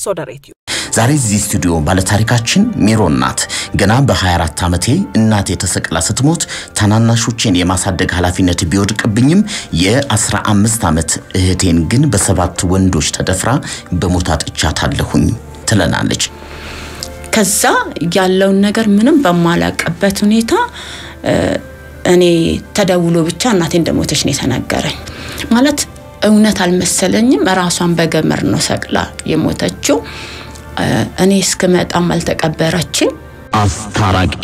ሶደሬትዩ ዛሬ እዚህ ስቱዲዮ ባለታሪካችን ሜሮን ናት። ገና በ24 ዓመቴ እናቴ ተሰቅላ ስትሞት ታናናሾቼን የማሳደግ ኃላፊነት ቢወድቅብኝም የ15 ዓመት እህቴን ግን በሰባት ወንዶች ተደፍራ በሞት አጥቻታለሁኝ ትለናለች። ከዛ ያለውን ነገር ምንም በማላቀበት ሁኔታ እኔ ተደውሎ ብቻ እናቴ እንደሞተች ነው የተነገረኝ። ማለት እውነት አልመሰለኝም። ራሷን በገመድ ነው ሰቅላ የሞተችው። እኔ እስክመጣም አልተቀበረችም። አስታራቂ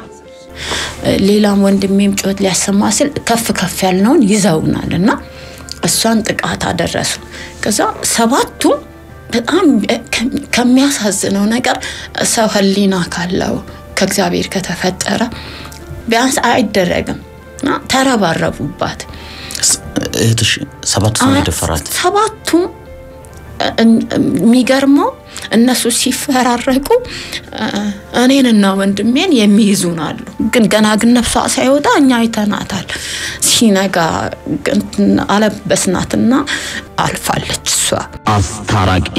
ሌላም ወንድሜም ጩኸት ሊያሰማ ሲል ከፍ ከፍ ያልነውን ይዘውናል እና እሷን ጥቃት አደረሱ። ከዛ ሰባቱም በጣም ከሚያሳዝነው ነገር ሰው ሕሊና ካለው ከእግዚአብሔር ከተፈጠረ ቢያንስ አይደረግም እና ተረባረቡባት። እህትሽ ሰባት ሰው ነው የደፈራት። ሰባቱም የሚገርመው እነሱ ሲፈራረቁ እኔንና ወንድሜን የሚይዙን አሉ። ግን ገና ግን ነፍሷ ሳይወጣ እኛ አይተናታል። ሲነጋ አለበስናትና አልፋለች እሷ። አስታራቂ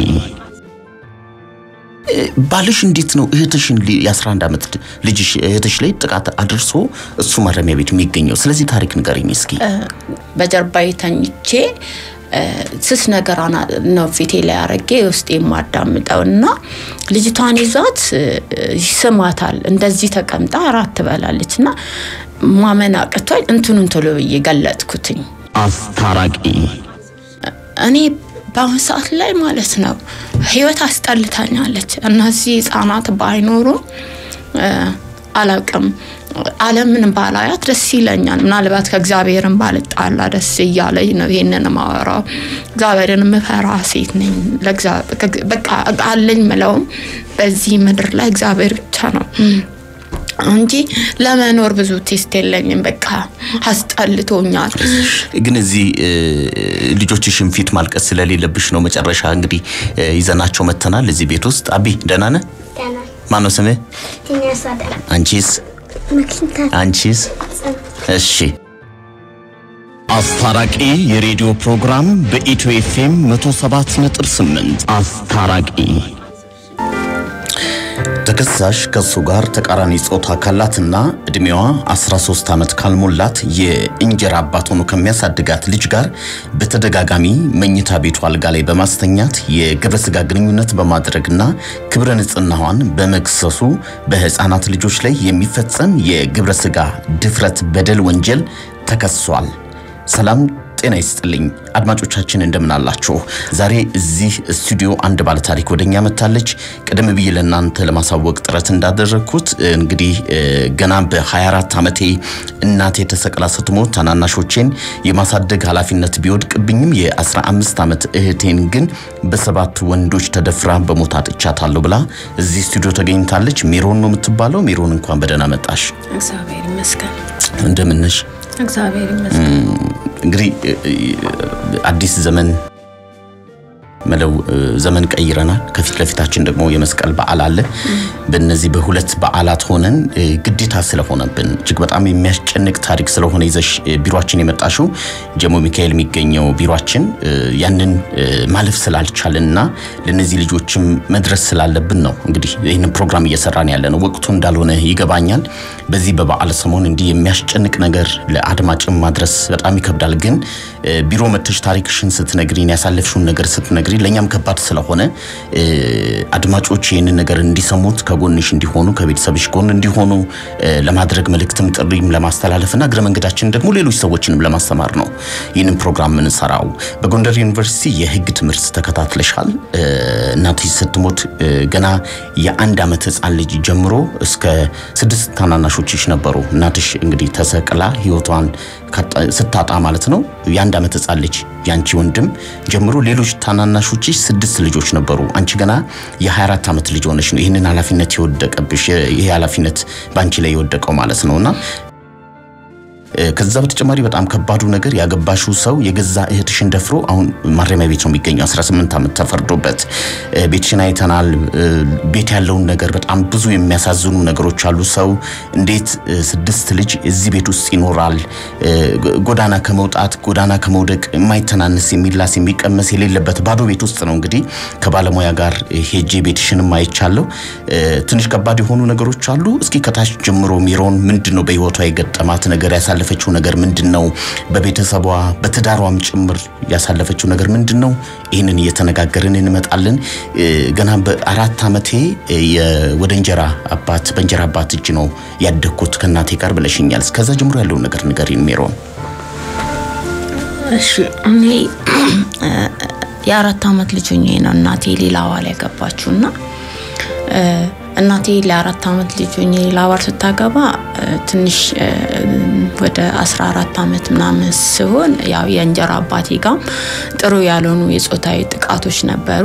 ባልሽ እንዴት ነው እህትሽን የ11 ዓመት ልጅሽ እህትሽ ላይ ጥቃት አድርሶ እሱ ማረሚያ ቤት የሚገኘው? ስለዚህ ታሪክ ንገረኝ እስኪ። በጀርባዬ ተኝቼ ስስ ነገር ነው ፊቴ ላይ አረጌ ውስጥ የማዳምጠው እና ልጅቷን ይዟት ይስማታል። እንደዚህ ተቀምጣ እራት ትበላለች እና ማመን አቅቶኝ እንትኑን ቶሎ ብዬ ገለጥኩትኝ። አስታራቂ እኔ በአሁን ሰዓት ላይ ማለት ነው ህይወት አስጠልታኛለች። እነዚህ ህጻናት ባይኖሩ አላውቅም ዓለምን ባላያት ደስ ይለኛል። ምናልባት ከእግዚአብሔርን ባልጣላ ደስ እያለኝ ነው ይሄንን ማወራው። እግዚአብሔርን የምፈራ ሴት ነኝ። በቃ አለኝ ምለውም በዚህ ምድር ላይ እግዚአብሔር ብቻ ነው እንጂ ለመኖር ብዙ ቴስት የለኝም። በቃ አስጠልቶኛል። ግን እዚህ ልጆችሽን ፊት ማልቀስ ስለሌለብሽ ነው መጨረሻ እንግዲህ ይዘናቸው መተናል እዚህ ቤት ውስጥ። አቢ ደህና ነህ? ማነው ስምህ? አንቺስ? አንቺስ? እሺ። አስታራቂ የሬዲዮ ፕሮግራም በኢትዮ ኤፍኤም 107.8 አስታራቂ ተከሳሽ ከሱ ጋር ተቃራኒ ጾታ ካላትና እድሜዋ 13 ዓመት ካልሞላት የእንጀራ አባት ሆኖ ከሚያሳድጋት ልጅ ጋር በተደጋጋሚ መኝታ ቤቱ አልጋ ላይ በማስተኛት የግብረ ስጋ ግንኙነት በማድረግና ክብረ ንጽህናዋን በመክሰሱ በህፃናት ልጆች ላይ የሚፈጸም የግብረ ስጋ ድፍረት በደል ወንጀል ተከሷል። ሰላም ጤና ይስጥልኝ አድማጮቻችን፣ እንደምን አላችሁ? ዛሬ እዚህ ስቱዲዮ አንድ ባለታሪክ ወደኛ መታለች። ቀደም ብዬ ለእናንተ ለማሳወቅ ጥረት እንዳደረግኩት እንግዲህ ገና በ24 ዓመቴ እናቴ ተሰቅላ ስትሞት ታናናሾቼን የማሳደግ ኃላፊነት ቢወድቅብኝም የ15 ዓመት እህቴን ግን በሰባት ወንዶች ተደፍራ በሞት አጥቻታለሁ ብላ እዚህ ስቱዲዮ ተገኝታለች። ሜሮን ነው የምትባለው። ሜሮን እንኳን በደህና መጣሽ። እግዚአብሔር ይመስገን። እንደምን ነሽ? እግዚአብሔር ይመስገን። እንግዲህ አዲስ ዘመን መለው ዘመን ቀይረናል። ከፊት ለፊታችን ደግሞ የመስቀል በዓል አለ። በእነዚህ በሁለት በዓላት ሆነን ግዴታ ስለሆነብን እጅግ በጣም የሚያስጨንቅ ታሪክ ስለሆነ ይዘሽ ቢሮችን የመጣሽው ጀሞ ሚካኤል የሚገኘው ቢሮችን ያንን ማለፍ ስላልቻልንና ለእነዚህ ልጆችም መድረስ ስላለብን ነው እንግዲህ ይህንን ፕሮግራም እየሰራን ያለ ነው። ወቅቱ እንዳልሆነ ይገባኛል። በዚህ በበዓል ሰሞን እንዲህ የሚያስጨንቅ ነገር ለአድማጭም ማድረስ በጣም ይከብዳል። ግን ቢሮ መተሽ ታሪክሽን ስትነግሪን ያሳለፍሽውን ነገር ስትነግሪ ለእኛም ከባድ ስለሆነ አድማጮች ይህንን ነገር እንዲሰሙት ከጎንሽ እንዲሆኑ ከቤተሰብሽ ጎን እንዲሆኑ ለማድረግ መልእክትም ጥሪም ለማስተላለፍና እግረ መንገዳችን ደግሞ ሌሎች ሰዎችንም ለማስተማር ነው ይህንን ፕሮግራም የምንሰራው። በጎንደር ዩኒቨርሲቲ የሕግ ትምህርት ተከታትለሻል። እናትሽ ስትሞት ገና የአንድ ዓመት ሕፃን ልጅ ጀምሮ እስከ ስድስት ታናናሾችሽ ነበሩ። እናትሽ እንግዲህ ተሰቅላ ህይወቷን ስታጣ ማለት ነው የአንድ ዓመት ሕፃን ልጅ ያንቺ ወንድም ጀምሮ ሌሎች ታናናሾችሽ ስድስት ልጆች ነበሩ። አንቺ ገና የ24 ዓመት ልጅ ሆነሽ ነው ይህንን ኃላፊነት የወደቀብሽ። ይሄ ኃላፊነት በአንቺ ላይ የወደቀው ማለት ነውና ከዛ በተጨማሪ በጣም ከባዱ ነገር ያገባሽው ሰው የገዛ እህትሽን ደፍሮ አሁን ማረሚያ ቤት ነው የሚገኘው 18 ዓመት ተፈርዶበት። ቤትሽን አይተናል። ቤት ያለውን ነገር በጣም ብዙ የሚያሳዝኑ ነገሮች አሉ። ሰው እንዴት ስድስት ልጅ እዚህ ቤት ውስጥ ይኖራል? ጎዳና ከመውጣት ጎዳና ከመውደቅ የማይተናነስ የሚላስ የሚቀመስ የሌለበት ባዶ ቤት ውስጥ ነው እንግዲህ ከባለሙያ ጋር ሄጄ ቤትሽንም አይቻለሁ። ትንሽ ከባድ የሆኑ ነገሮች አሉ። እስኪ ከታች ጀምሮ ሚሮን ምንድን ነው በህይወቷ የገጠማት ነገር ያሳለፈችው ነገር ምንድን ነው? በቤተሰቧ በትዳሯም ጭምር ያሳለፈችው ነገር ምንድን ነው? ይህንን እየተነጋገርን እንመጣለን። ገና በአራት ዓመቴ ወደ እንጀራ አባት በእንጀራ አባት እጅ ነው ያደግኩት ከእናቴ ጋር ብለሽኛል። እስከዛ ጀምሮ ያለውን ነገር ንገሪን ሜሮን። እሺ እኔ የአራት ዓመት ልጅ ሆኜ ነው እናቴ ሌላ ባል ያገባችው እና እናቴ ለአራት ዓመት ልጅ ሆኜ ሌላ ባል ስታገባ ትንሽ ወደ 14 ዓመት ምናምን ሲሆን ያው የእንጀራ አባቴ ጋም ጥሩ ያልሆኑ የጾታዊ ጥቃቶች ነበሩ።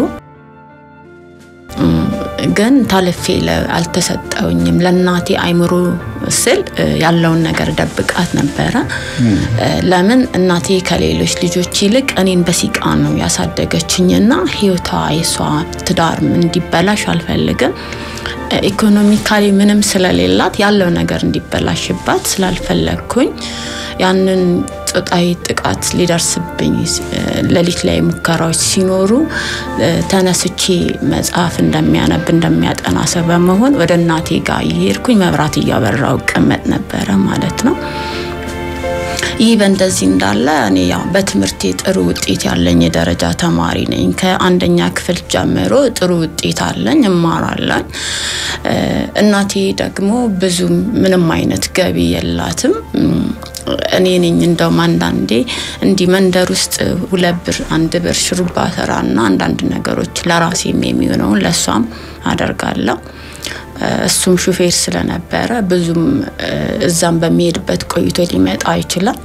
ግን ታልፌ አልተሰጠውኝም። ለእናቴ አይምሮ ስል ያለውን ነገር ደብቃት ነበረ። ለምን እናቴ ከሌሎች ልጆች ይልቅ እኔን በሲቃ ነው ያሳደገችኝና ህይወቷ የሷ ትዳር እንዲበላሽ አልፈልግም። ኢኮኖሚካሊ ምንም ስለሌላት ያለው ነገር እንዲበላሽባት ስላልፈለግኩኝ ያንን ጾታዊ ጥቃት ሊደርስብኝ ሌሊት ላይ ሙከራዎች ሲኖሩ ተነስቼ መጽሐፍ እንደሚያነብ እንደሚያጠና ሰው በመሆን ወደ እናቴ ጋር እየሄድኩኝ መብራት እያበራው እቀመጥ ነበረ ማለት ነው። ይህ በእንደዚህ እንዳለ እኔ ያው በትምህርቴ ጥሩ ውጤት ያለኝ የደረጃ ተማሪ ነኝ። ከአንደኛ ክፍል ጀምሮ ጥሩ ውጤት አለኝ፣ እማራለኝ። እናቴ ደግሞ ብዙ ምንም አይነት ገቢ የላትም። እኔ ነኝ እንደውም አንዳንዴ እንዲህ መንደር ውስጥ ሁለት ብር አንድ ብር ሽሩባ ሰራና አንዳንድ ነገሮች ለራሴም የሚሆነውን ለእሷም አደርጋለሁ። እሱም ሹፌር ስለነበረ ብዙም እዛም በሚሄድበት ቆይቶ ሊመጣ ይችላል።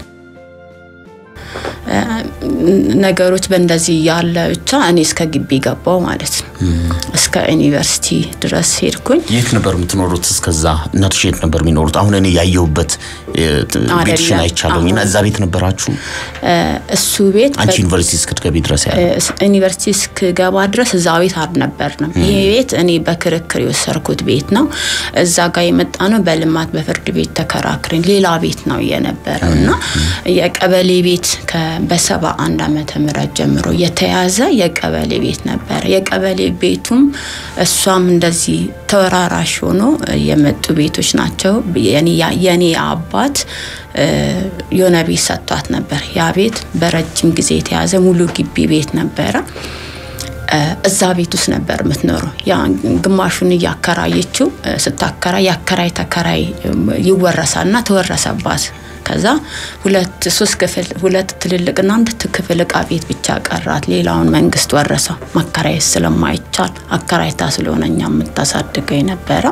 ነገሮች በእንደዚህ ያለ ብቻ እኔ እስከ ግቢ ገባው ማለት ነው። እስከ ዩኒቨርሲቲ ድረስ ሄድኩኝ። የት ነበር የምትኖሩት? እስከዛ እናትሽ የት ነበር የሚኖሩት? አሁን እኔ ያየሁበት ቤትሽን አይቻለሁኝ እና እዛ ቤት ነበራችሁ? እሱ ቤት አንቺ ዩኒቨርሲቲ እስክትገቢ ድረስ ያለ ዩኒቨርሲቲ እስክገባ ድረስ እዛ ቤት አልነበርንም። ይሄ ቤት እኔ በክርክር የወሰድኩት ቤት ነው። እዛ ጋር የመጣ ነው በልማት በፍርድ ቤት ተከራክረን ሌላ ቤት ነው የነበረው እና የቀበሌ ቤት በሰባ አንድ ዓመተ ምህረት ጀምሮ የተያዘ የቀበሌ ቤት ነበረ። የቀበሌ ቤቱም እሷም እንደዚህ ተወራራሽ ሆኖ የመጡ ቤቶች ናቸው። የኔ አባት የሆነ ቤት ሰጥቷት ነበር። ያ ቤት በረጅም ጊዜ የተያዘ ሙሉ ግቢ ቤት ነበረ። እዛ ቤት ውስጥ ነበር የምትኖረው። ያ ግማሹን እያከራየችው ስታከራይ ያከራይ ተከራይ ይወረሳልና ተወረሰባት። ከዛ ሁለት ሶስት ክፍል ሁለት ትልልቅና አንድ ክፍል እቃ ቤት ብቻ ቀራት። ሌላውን መንግስት ወረሰው። ማከራየት ስለማይቻል አከራይታ ስለሆነ እኛ የምታሳድገው የነበረው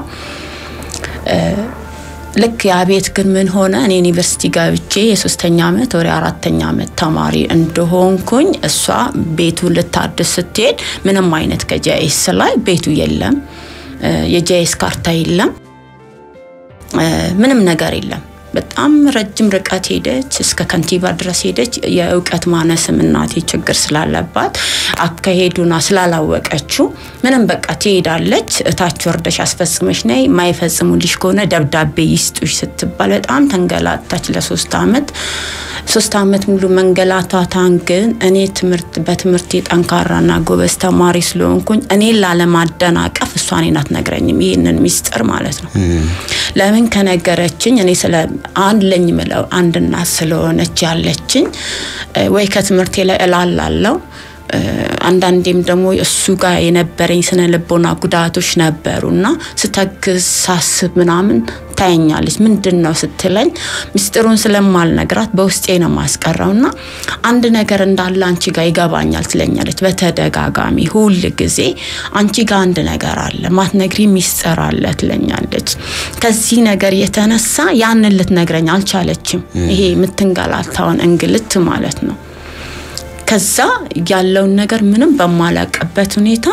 ልክ ያ ቤት ግን ምን ሆነ? እኔ ዩኒቨርሲቲ ገብቼ የሶስተኛ ዓመት ወደ አራተኛ ዓመት ተማሪ እንደሆንኩኝ እሷ ቤቱን ልታድስ ስትሄድ ምንም አይነት ከጃይስ ላይ ቤቱ የለም፣ የጃይስ ካርታ የለም፣ ምንም ነገር የለም። በጣም ረጅም ርቀት ሄደች፣ እስከ ከንቲባ ድረስ ሄደች። የእውቀት ማነስም እናቴ ችግር ስላለባት አካሄዱና ስላላወቀችው ምንም በቃ ትሄዳለች። እታች ወርደሽ አስፈጽመሽ ነይ፣ የማይፈጽሙልሽ ከሆነ ደብዳቤ ይስጡሽ ስትባል በጣም ተንገላታች ለሶስት አመት። ሶስት አመት ሙሉ መንገላታታን ግን እኔ ትምህርት በትምህርቴ ጠንካራና ጎበዝ ተማሪ ስለሆንኩኝ እኔን ላለማደናቀፍ እሷ እኔን አትነግረኝም፣ ይህንን ሚስጥር ማለት ነው። ለምን ከነገረችኝ እኔ ስለ አንድ ለኝ ምለው አንድ እናት ስለሆነች ያለችኝ ወይ ከትምህርቴ ላይ እላላለው አንዳንዴም ደግሞ እሱ ጋር የነበረኝ ስነ ልቦና ጉዳቶች ነበሩ እና ስተግዝ ሳስብ ምናምን ታየኛለች። ምንድን ነው ስትለኝ ምስጢሩን ስለማልነግራት በውስጤ ነው ማስቀረው እና አንድ ነገር እንዳለ አንቺ ጋር ይገባኛል ትለኛለች በተደጋጋሚ ሁል ጊዜ አንቺ ጋር አንድ ነገር አለ ማትነግሪ ሚስጥር አለ ትለኛለች። ከዚህ ነገር የተነሳ ያንን ልትነግረኝ አልቻለችም። ይሄ የምትንገላታውን እንግልት ማለት ነው። ከዛ ያለውን ነገር ምንም በማላቀበት ሁኔታ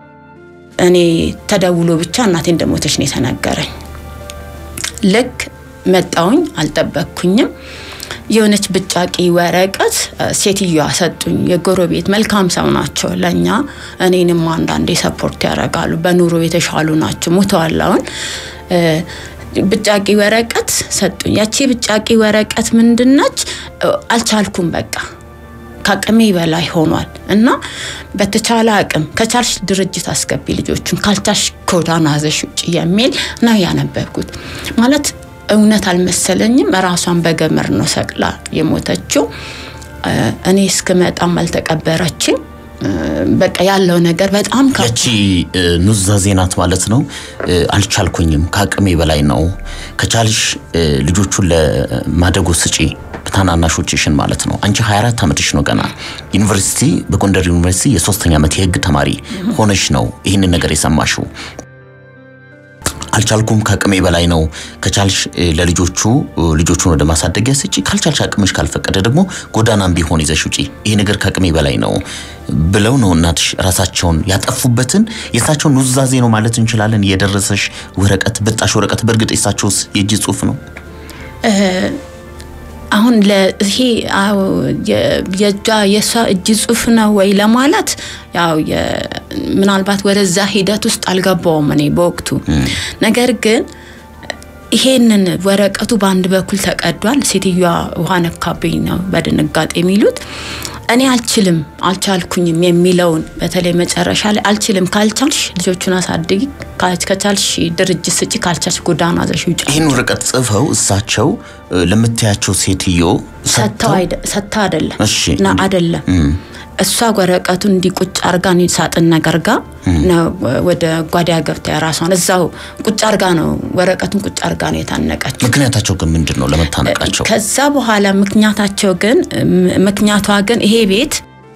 እኔ ተደውሎ ብቻ እናቴ እንደሞተች ነው የተነገረኝ። ልክ መጣውኝ አልጠበቅኩኝም። የሆነች ብጫቂ ወረቀት ሴትዮዋ ሰጡኝ። የጎረቤት መልካም ሰው ናቸው ለእኛ እኔንም አንዳንዴ ሰፖርት ያደርጋሉ። በኑሮ የተሻሉ ናቸው። ሙተዋል አሁን። ብጫቂ ወረቀት ሰጡኝ። ያቺ ብጫቂ ወረቀት ምንድነች? አልቻልኩም በቃ ከአቅሜ በላይ ሆኗል እና በተቻለ አቅም ከቻልሽ ድርጅት አስገቢ ልጆቹን ካልቻልሽ ጎዳና ይዘሽ ውጭ የሚል ነው ያነበብኩት። ማለት እውነት አልመሰለኝም። ራሷን በገመድ ነው ሰቅላ የሞተችው። እኔ እስክመጣም አልተቀበረችም። በቃ ያለው ነገር በጣም ያቺ ኑዛዜ ናት ማለት ነው። አልቻልኩኝም፣ ከአቅሜ በላይ ነው። ከቻልሽ ልጆቹን ለማደጎ ስጪ ታናናሾችሽን ማለት ነው። አንቺ 24 ዓመትሽ ነው ገና ዩኒቨርሲቲ፣ በጎንደር ዩኒቨርሲቲ የሶስተኛ ዓመት የህግ ተማሪ ሆነሽ ነው ይህንን ነገር የሰማሽው። አልቻልኩም፣ ከአቅሜ በላይ ነው። ከቻልሽ ለልጆቹ ልጆቹን ወደ ማሳደጊያ ስጪ፣ ካልቻልሽ አቅምሽ ካልፈቀደ ደግሞ ጎዳናም ቢሆን ይዘሽ ውጪ፣ ይሄ ነገር ከአቅሜ በላይ ነው ብለው ነው እናትሽ ራሳቸውን ያጠፉበትን የእሳቸውን ኑዛዜ ነው ማለት እንችላለን። የደረሰሽ ወረቀት ብጣሽ ወረቀት በእርግጥ የእሳቸውስ የእጅ ጽሁፍ ነው? አሁን ለይሄ የእጇ የእሷ እጅ ጽሁፍ ነው ወይ ለማለት ያው ምናልባት ወደዛ ሂደት ውስጥ አልገባውም እኔ በወቅቱ። ነገር ግን ይሄንን ወረቀቱ በአንድ በኩል ተቀዷል። ሴትዮዋ ውሃ ነካብኝ ነው በድንጋጤ የሚሉት። እኔ አልችልም አልቻልኩኝም የሚለውን በተለይ መጨረሻ ላይ አልችልም፣ ካልቻልሽ ልጆቹን አሳድጊ፣ ከቻልሽ ድርጅት ስጪ፣ ካልቻልሽ ጎዳና ይዘሽ ውጪ። ይህን ወረቀት ጽፈው እሳቸው ለምታያቸው ሴትዮ ሰጥታ አይደለም እሺ ና አይደለም እሷ ወረቀቱን እንዲህ ቁጭ አርጋ እኔ ሳጥን ነገር ጋ ነው ወደ ጓዳ ገብታ የራሷን እዛው ቁጭ አርጋ ነው ወረቀቱን ቁጭ አርጋ ነው የታነቀችው። ምክንያታቸው ግን ምንድን ነው ለመታነቃቸው? ከዛ በኋላ ምክንያታቸው ግን ምክንያቷ ግን ይሄ ቤት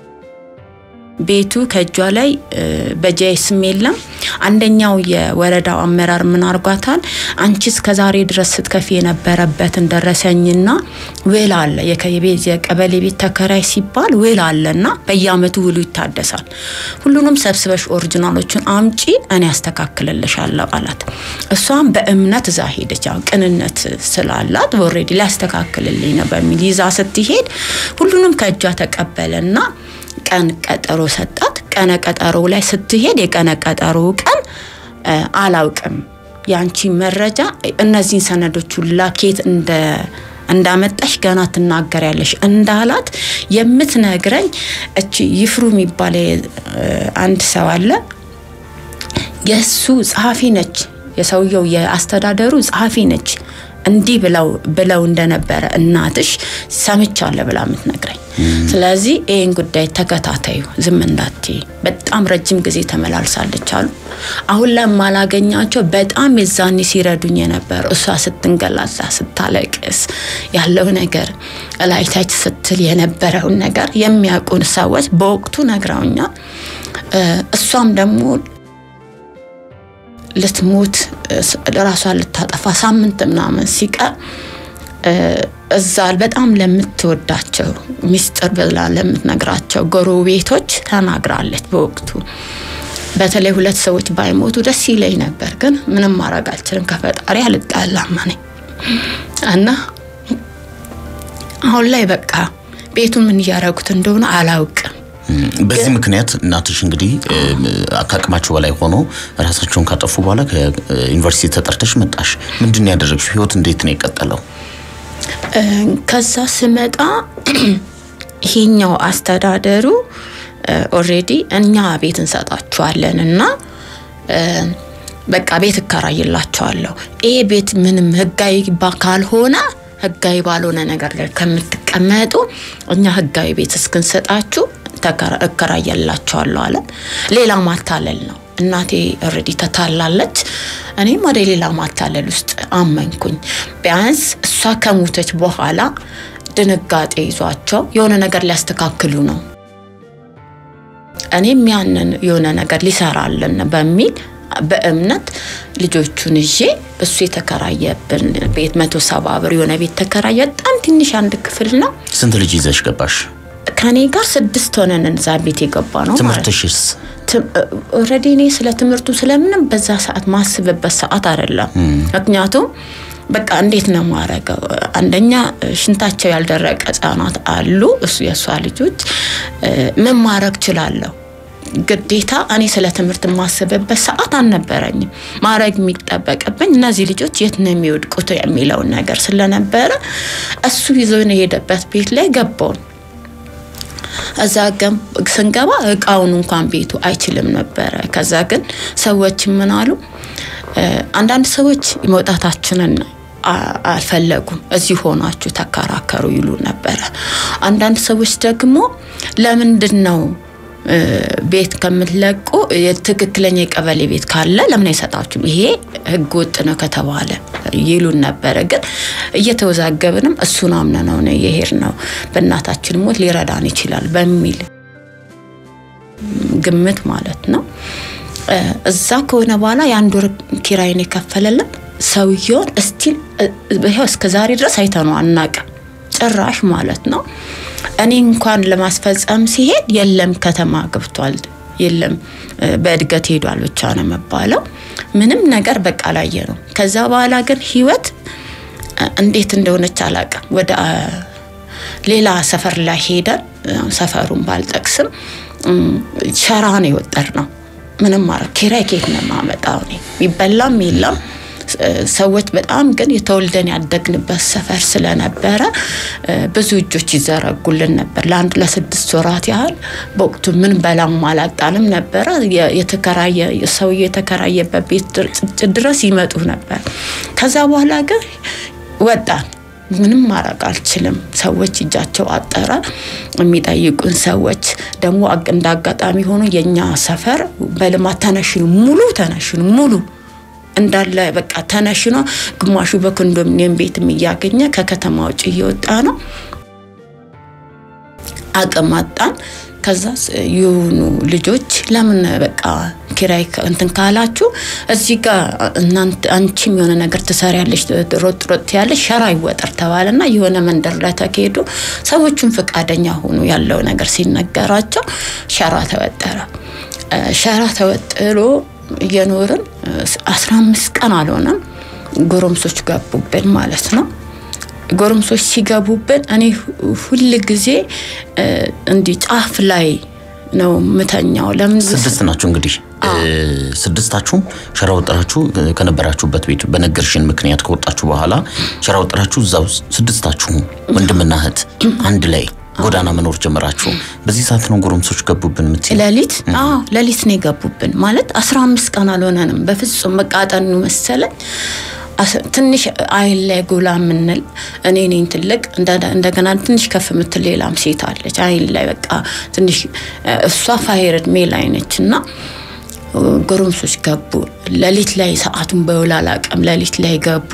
ቤቱ ከእጇ ላይ በጃይስም የለም። አንደኛው የወረዳው አመራር ምን አርጓታል? አንቺ እስከ ዛሬ ድረስ ስትከፊ የነበረበትን ደረሰኝና ውል አለ። የቀበሌ ቤት ተከራይ ሲባል ውል አለና በየአመቱ ውሉ ይታደሳል። ሁሉንም ሰብስበሽ ኦሪጂናሎቹን አምጪ፣ እኔ ያስተካክልልሻለሁ አላት። እሷም በእምነት እዛ ሄደች። ያው ቅንነት ስላላት ኦልሬዲ ሊያስተካክልልኝ ነው በሚል ይዛ ስትሄድ ሁሉንም ከእጇ ተቀበለና ቀን ቀጠሮ ሰጣት። ቀነ ቀጠሮ ላይ ስትሄድ የቀነ ቀጠሮ ቀን አላውቅም ያንቺ መረጃ እነዚህን ሰነዶች ሁላ ኬት እንደ እንዳመጣሽ ገና ትናገሪያለሽ እንዳላት የምትነግረኝ እቺ ይፍሩ የሚባል አንድ ሰው አለ። የእሱ ጸሐፊ ነች፣ የሰውየው የአስተዳደሩ ጸሐፊ ነች። እንዲህ ብለው ብለው እንደነበረ እናትሽ ሰምቻለሁ ብላ የምትነግረኝ። ስለዚህ ይህን ጉዳይ ተከታታዩ ዝም እንዳትይ። በጣም ረጅም ጊዜ ተመላልሳለች አሉ። አሁን ላይ የማላገኛቸው በጣም የዛኔ ሲረዱኝ የነበረው እሷ ስትንገላዛ ስታለቅስ ያለው ነገር እላይታች ስትል የነበረውን ነገር የሚያውቁን ሰዎች በወቅቱ ነግረውኛል። እሷም ደግሞ ልትሞት ራሷን ልታጠፋ ሳምንት ምናምን ሲቀር እዛ በጣም ለምትወዳቸው ሚስጥር ብላ ለምትነግራቸው ጎረቤቶች ተናግራለች። በወቅቱ በተለይ ሁለት ሰዎች ባይሞቱ ደስ ይለኝ ነበር፣ ግን ምንም ማድረግ አልችልም። ከፈጣሪ አልጣላም እኔ እና አሁን ላይ በቃ ቤቱ ምን እያደረጉት እንደሆነ አላውቅም። በዚህ ምክንያት እናትሽ እንግዲህ ከአቅማቸው በላይ ሆኖ ራሳቸውን ካጠፉ በኋላ ከዩኒቨርሲቲ ተጠርተሽ መጣሽ። ምንድን ያደረግሽ? ህይወት እንዴት ነው የቀጠለው? ከዛ ስመጣ ይሄኛው አስተዳደሩ ኦሬዲ እኛ ቤት እንሰጣችኋለን እና በቃ ቤት እከራይላቸዋለሁ። ይሄ ቤት ምንም ህጋዊ ካልሆነ ህጋዊ ባልሆነ ነገር ላይ ከምትቀመጡ እኛ ህጋዊ ቤት እስክንሰጣችሁ እከራያላቸዋለሁ አለ። ሌላ ማታለል ነው። እናቴ ኦልሬዲ ተታላለች። እኔም ወደ ሌላ ማታለል ውስጥ አመንኩኝ። ቢያንስ እሷ ከሞተች በኋላ ድንጋጤ ይዟቸው የሆነ ነገር ሊያስተካክሉ ነው፣ እኔም ያንን የሆነ ነገር ሊሰራልን በሚል በእምነት ልጆቹን ይዤ እሱ የተከራየብን ቤት መቶ ሰባ ብር የሆነ ቤት ተከራየ። በጣም ትንሽ አንድ ክፍል ነው። ስንት ልጅ ይዘሽ ገባሽ? ከኔ ጋር ስድስት ሆነን እዛ ቤት የገባ ነው። ትምህርትሽስ? ኦልሬዲ እኔ ስለ ትምህርቱ ስለምንም በዛ ሰዓት ማስብበት ሰዓት አይደለም። ምክንያቱም በቃ እንዴት ነው ማረገው? አንደኛ ሽንታቸው ያልደረቀ ህጻናት አሉ። እሱ የእሷ ልጆች ምን ማድረግ ችላለሁ? ግዴታ እኔ ስለ ትምህርት የማስብበት ሰዓት አልነበረኝም። ማድረግ የሚጠበቅብኝ እነዚህ ልጆች የት ነው የሚወድቁት የሚለውን ነገር ስለነበረ እሱ ይዞን የሄደበት ቤት ላይ ገባውን እዛ ስንገባ እቃውን እንኳን ቤቱ አይችልም ነበረ። ከዛ ግን ሰዎች ምን አሉ? አንዳንድ ሰዎች መውጣታችንን አልፈለጉም። እዚህ ሆናችሁ ተከራከሩ ይሉ ነበረ። አንዳንድ ሰዎች ደግሞ ለምንድን ነው ቤት ከምትለቁ የትክክለኛ የቀበሌ ቤት ካለ ለምን አይሰጣችሁም? ይሄ ህገ ወጥ ነው ከተባለ ይሉን ነበረ። ግን እየተወዛገብንም እሱን አምነነው ነው የሄድነው። በእናታችን ሞት ሊረዳን ይችላል በሚል ግምት ማለት ነው። እዛ ከሆነ በኋላ የአንድ ወር ኪራይን የከፈለልን ሰውየውን እስቲል ይኸው እስከ ዛሬ ድረስ አይተነው አናውቅም ጭራሽ ማለት ነው። እኔ እንኳን ለማስፈጸም ሲሄድ የለም ከተማ ገብቷል፣ የለም በእድገት ሄዷል ብቻ ነው የሚባለው። ምንም ነገር በቃ ላየ ነው። ከዛ በኋላ ግን ህይወት እንዴት እንደሆነች አላውቅም። ወደ ሌላ ሰፈር ላይ ሄደን ሰፈሩን ባልጠቅስም ሸራ ነው የወጠር ነው። ምንም ማረ ኪራይ ኬት ነው የማመጣው እኔ የሚበላም የለም ሰዎች በጣም ግን የተወልደን ያደግንበት ሰፈር ስለነበረ ብዙ እጆች ይዘረጉልን ነበር። ለአንድ ለስድስት ወራት ያህል በወቅቱ ምን በላም አላጣንም ነበረ። የተከራየ ሰውዬ የተከራየበት ቤት ድረስ ይመጡ ነበር። ከዛ በኋላ ግን ወጣን። ምንም ማድረግ አልችልም። ሰዎች እጃቸው አጠረ። የሚጠይቁን ሰዎች ደግሞ እንደ አጋጣሚ ሆኖ የእኛ ሰፈር በልማት ተነሽኑ ሙሉ ተነሽኑ ሙሉ እንዳለ በቃ ተነሽኖ ግማሹ በኮንዶሚኒየም ቤትም እያገኘ ከከተማ ውጭ እየወጣ ነው። አቅም አጣን። ከዛ የሆኑ ልጆች ለምን በቃ ኪራይ እንትን ካላችሁ እዚህ ጋር እናንተ አንቺም የሆነ ነገር ትሰሪያለሽ፣ ሮጥ ሮጥ ያለሽ ሸራ ይወጠር ተባለና የሆነ መንደር ላይ ተካሄዱ። ሰዎቹን ፈቃደኛ ሆኑ። ያለው ነገር ሲነገራቸው ሸራ ተወጠረ። ሸራ ተወጥሮ እየኖርን አስራ አምስት ቀን አልሆነም ጎረምሶች ገቡብን ማለት ነው። ጎረምሶች ሲገቡብን እኔ ሁል ጊዜ እንዲህ ጫፍ ላይ ነው ምተኛው። ለምን ስድስት ናችሁ እንግዲህ ስድስታችሁም ሸራ ወጥራችሁ ከነበራችሁበት ቤት በነገርሽን ምክንያት ከወጣችሁ በኋላ ሸራ ወጥራችሁ እዛው ስድስታችሁ ወንድምና እህት አንድ ላይ ጎዳና መኖር ጀመራችሁ። በዚህ ሰዓት ነው ጎረምሶች ገቡብን የምትይው? ሌሊት አዎ ሌሊት ነው የገቡብን። ማለት አስራ አምስት ቀን አልሆነንም። በፍጹም መቃጠኑ መሰለኝ ትንሽ አይን ላይ ጎላ የምንል እኔ ነኝ ትልቅ፣ እንደገና ትንሽ ከፍ የምትል ሌላም ሴት አለች አይን ላይ በቃ ትንሽ እሷ ፋይር እድሜ ላይ ነች እና ጎረምሶች ገቡ። ሌሊት ላይ ሰዓቱን በውል አላውቅም። ሌሊት ላይ ገቡ።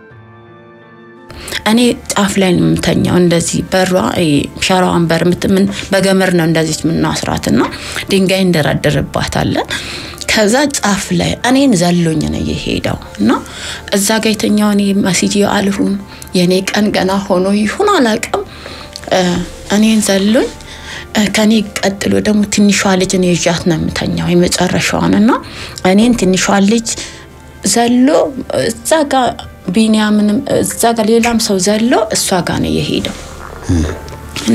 እኔ ጫፍ ላይ ነው የምተኛው። እንደዚህ በሯ ሸራዋን በር ምን በገመድ ነው እንደዚህ የምናስራት እና ድንጋይ እንደረድርባታለን። ከዛ ጫፍ ላይ እኔን ዘሎኝ ነው የሄደው እና እዛ ጋ የተኛው እኔ መስዬ አልሁን የእኔ ቀን ገና ሆኖ ይሁን አላውቅም። እኔን ዘሎኝ ከኔ ቀጥሎ ደግሞ ትንሿ ልጅ እኔ ይዣት ነው የምተኛው የመጨረሻዋን እና እኔን ትንሿ ልጅ ዘሎ እዛ ጋ ቢኒያምንም እዛ ጋር ሌላም ሰው ዘሎ እሷ ጋር ነው የሄደው እና